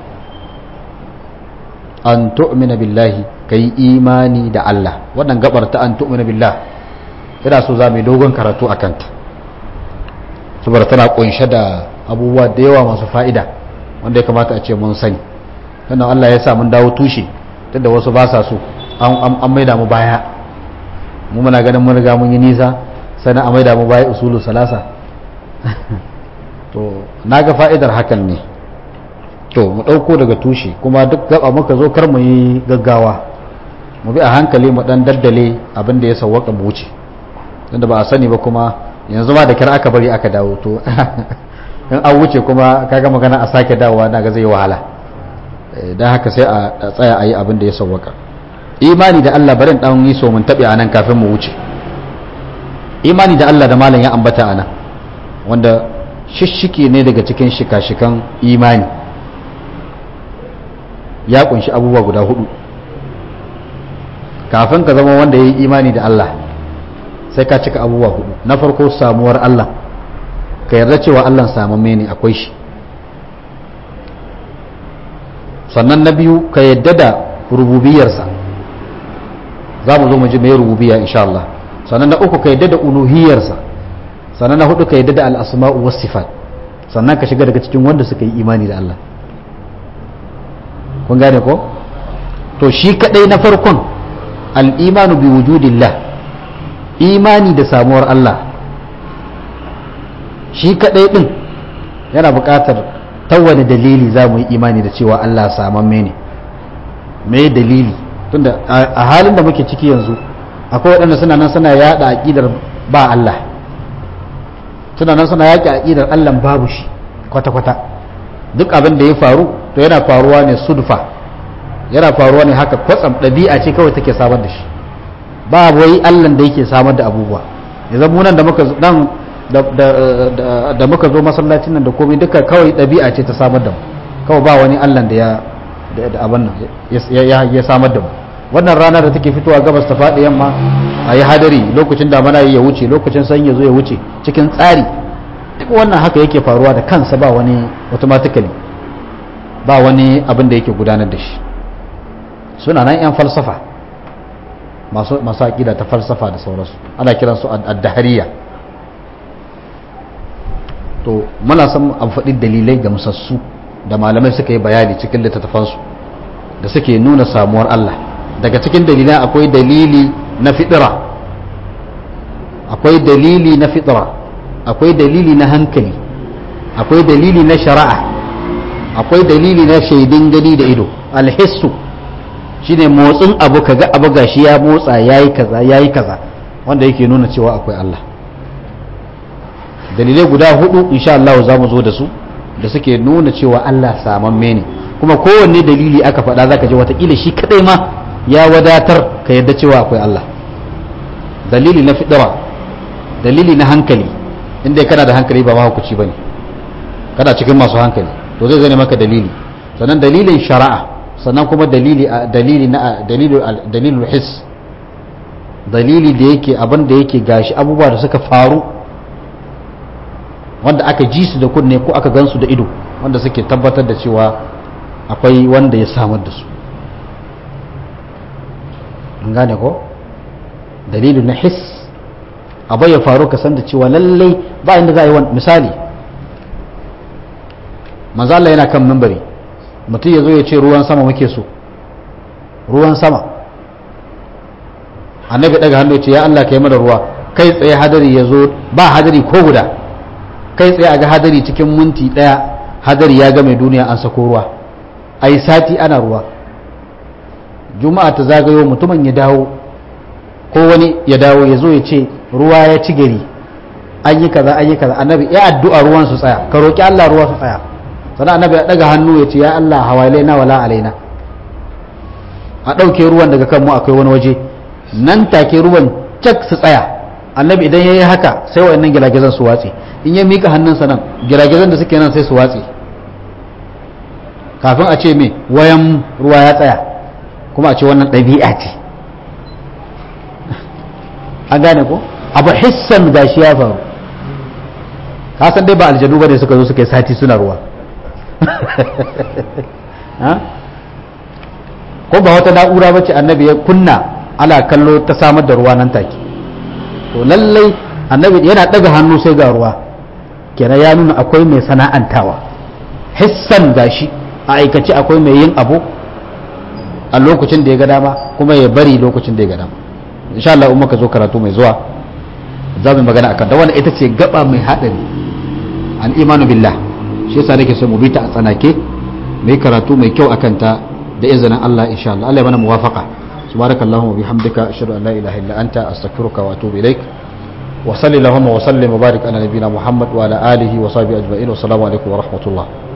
Speaker 1: an tu'mina billahi kai imani da Allah wannan gabar ta an tu'mina billah ina so za mu yi dogon karatu a kanta saboda tana kunshe da abubuwa da yawa masu fa'ida wanda ya kamata a ce mun sani sannan Allah ya sa mun dawo tushe tunda wasu ba sa so an maida mu baya mu muna ganin mun riga mun yi nisa sannan a maida mu baya usulu salasa to na ga fa'idar hakan ne to mu ɗauko daga tushe kuma duk gaba muka zo kar mu yi gaggawa mu bi a hankali mu ɗan daddale abin da ya sawwaka mu wuce tunda ba a sani ba kuma yanzu ma da kira aka bari aka dawo to in an wuce kuma kaga magana a sake dawowa na ga zai wahala don haka sai a tsaya a yi abin da ya sauwaka imani da Allah barin dan yi so mun taɓe a nan kafin mu wuce imani da Allah da malam ya ambata a nan wanda shishike ne daga cikin shika-shikan imani ya kunshi abubuwa guda hudu kafin ka zama wanda ya yi imani da Allah sai ka cika abubuwa hudu na farko samuwar Allah ka yarda cewa Allah samamme ne akwai shi sannan na biyu ka yadda da rububiyarsa za mu zo mu ji mai rububiya insha Allah sannan na uku ka yadda da uluhiyarsa sannan na hudu ka yadda da al'asma'u was sifat sannan ka shiga daga cikin wanda suka yi imani da Allah kun gane ko to shi kadai na farkon al'imanu bi wujudillah imani da samuwar Allah shi kadai din yana buƙatar ta wani dalili za mu yi imani da cewa Allah samamme ne me dalili tunda a halin da muke ciki yanzu akwai waɗanda suna nan suna yada aƙidar ba Allah suna nan suna yaƙi aƙidar Allah babu shi kwata-kwata duk abin da ya faru to yana faruwa ne sudfa yana faruwa ne haka kwatsam ɗabi'a ce kawai take samar da shi ba wai Allah da yake samar da abubuwa yanzu mu nan da muka nan da muka zo masallacin nan da komai duka kawai ɗabi'a ce ta samar da mu kawai ba wani Allah da ya da abin nan ya samar da mu wannan ranar da take fitowa gabas ta faɗi yamma a yi hadari lokacin damana ya wuce lokacin sanyi ya zo ya wuce cikin tsari duk wannan haka yake faruwa da kansa ba wani automatically ba wani abin da yake gudanar da shi suna nan 'yan falsafa masu aƙida ta falsafa da sauransu ana kiransu addahariya to muna son an faɗi dalilai ga musassu da malamai suka yi bayani cikin littattafansu da suke nuna samuwar Allah daga cikin dalilai akwai dalili na fitira akwai dalili na fitira akwai dalili na hankali akwai dalili na shari'a akwai dalili na shaidin gani da ido alhissu shine motsin abu kaga abu gashi ya motsa yayi kaza yayi kaza wanda yake nuna cewa akwai Allah dalilai guda hudu insha Allah za mu zo da su da suke nuna cewa Allah samamme ne kuma kowanne dalili aka faɗa zaka ji watakila shi kadai ma ya wadatar ka yadda cewa akwai Allah dalili na fidira dalili na hankali inda kana da hankali ba mahukuci bane kana cikin masu hankali to zai zane maka dalili sannan dalilin shari'a sannan kuma dalili dalili na dalilul his dalili da yake abin da yake gashi abubuwa da suka faru wanda aka ji su da kunne ko aka gansu da ido wanda suke tabbatar da cewa akwai wanda ya samar da su an gane ko dalilu na his abu ya faru ka san da cewa lallai ba inda za a yi wani misali mazala yana kan mimbari mutum ya zo ya ce ruwan sama muke so ruwan sama annabi daga hannu ya ce ya Allah ka yi mana ruwa kai tsaye hadari ya zo ba hadari ko guda kai tsaye a ga hadari cikin minti daya hadari ya ga mai duniya an sako ruwa a yi sati ana ruwa juma'a ta zagayo mutumin ya dawo ko wani ya dawo ya zo ya ce ruwa ya ci gari an yi kaza an yi kaza annabi ya addu'a ruwan su tsaya ka roki Allah ruwa su tsaya sannan annabi ya daga hannu ya ce ya Allah hawalaina wala alaina a ɗauke ruwan daga kanmu akwai wani waje nan take ruwan cak su tsaya annabi idan ya yi haka sai wa'annan giragizan su watse in ya mika hannunsa nan giragizan da suke nan sai su watse kafin a ce me wayan ruwa ya tsaya kuma a ce wannan ɗabi'a ce an gane ko abu hissan gashi ya faru ka san dai ba aljanu ba ne suka zo suka yi sati suna ruwa ko ba wata na'ura ba ce annabi ya kunna ala kallo ta samar da ruwa nan take to lallai annabi yana daga hannu sai ga ruwa kenan ya nuna akwai mai sana'antawa hissan gashi a aikace akwai mai yin abu a lokacin da ya ga dama kuma ya bari lokacin da ya ga dama insha Allah in muka zo karatu mai zuwa za mu magana akan da wannan ita ce gaba mai hadari al imanu billah shi yasa nake so mu bi ta a tsanake mai karatu mai kyau akan ta da izinin Allah insha Allah Allah ya mana muwafaqa subhanakallahumma bihamdika ashhadu an la ilaha illa anta astaghfiruka wa atubu ilaik wa sallallahu wa sallim wa barik ala nabiyina muhammad wa ala alihi wa sahbihi ajma'in wa assalamu alaikum wa rahmatullah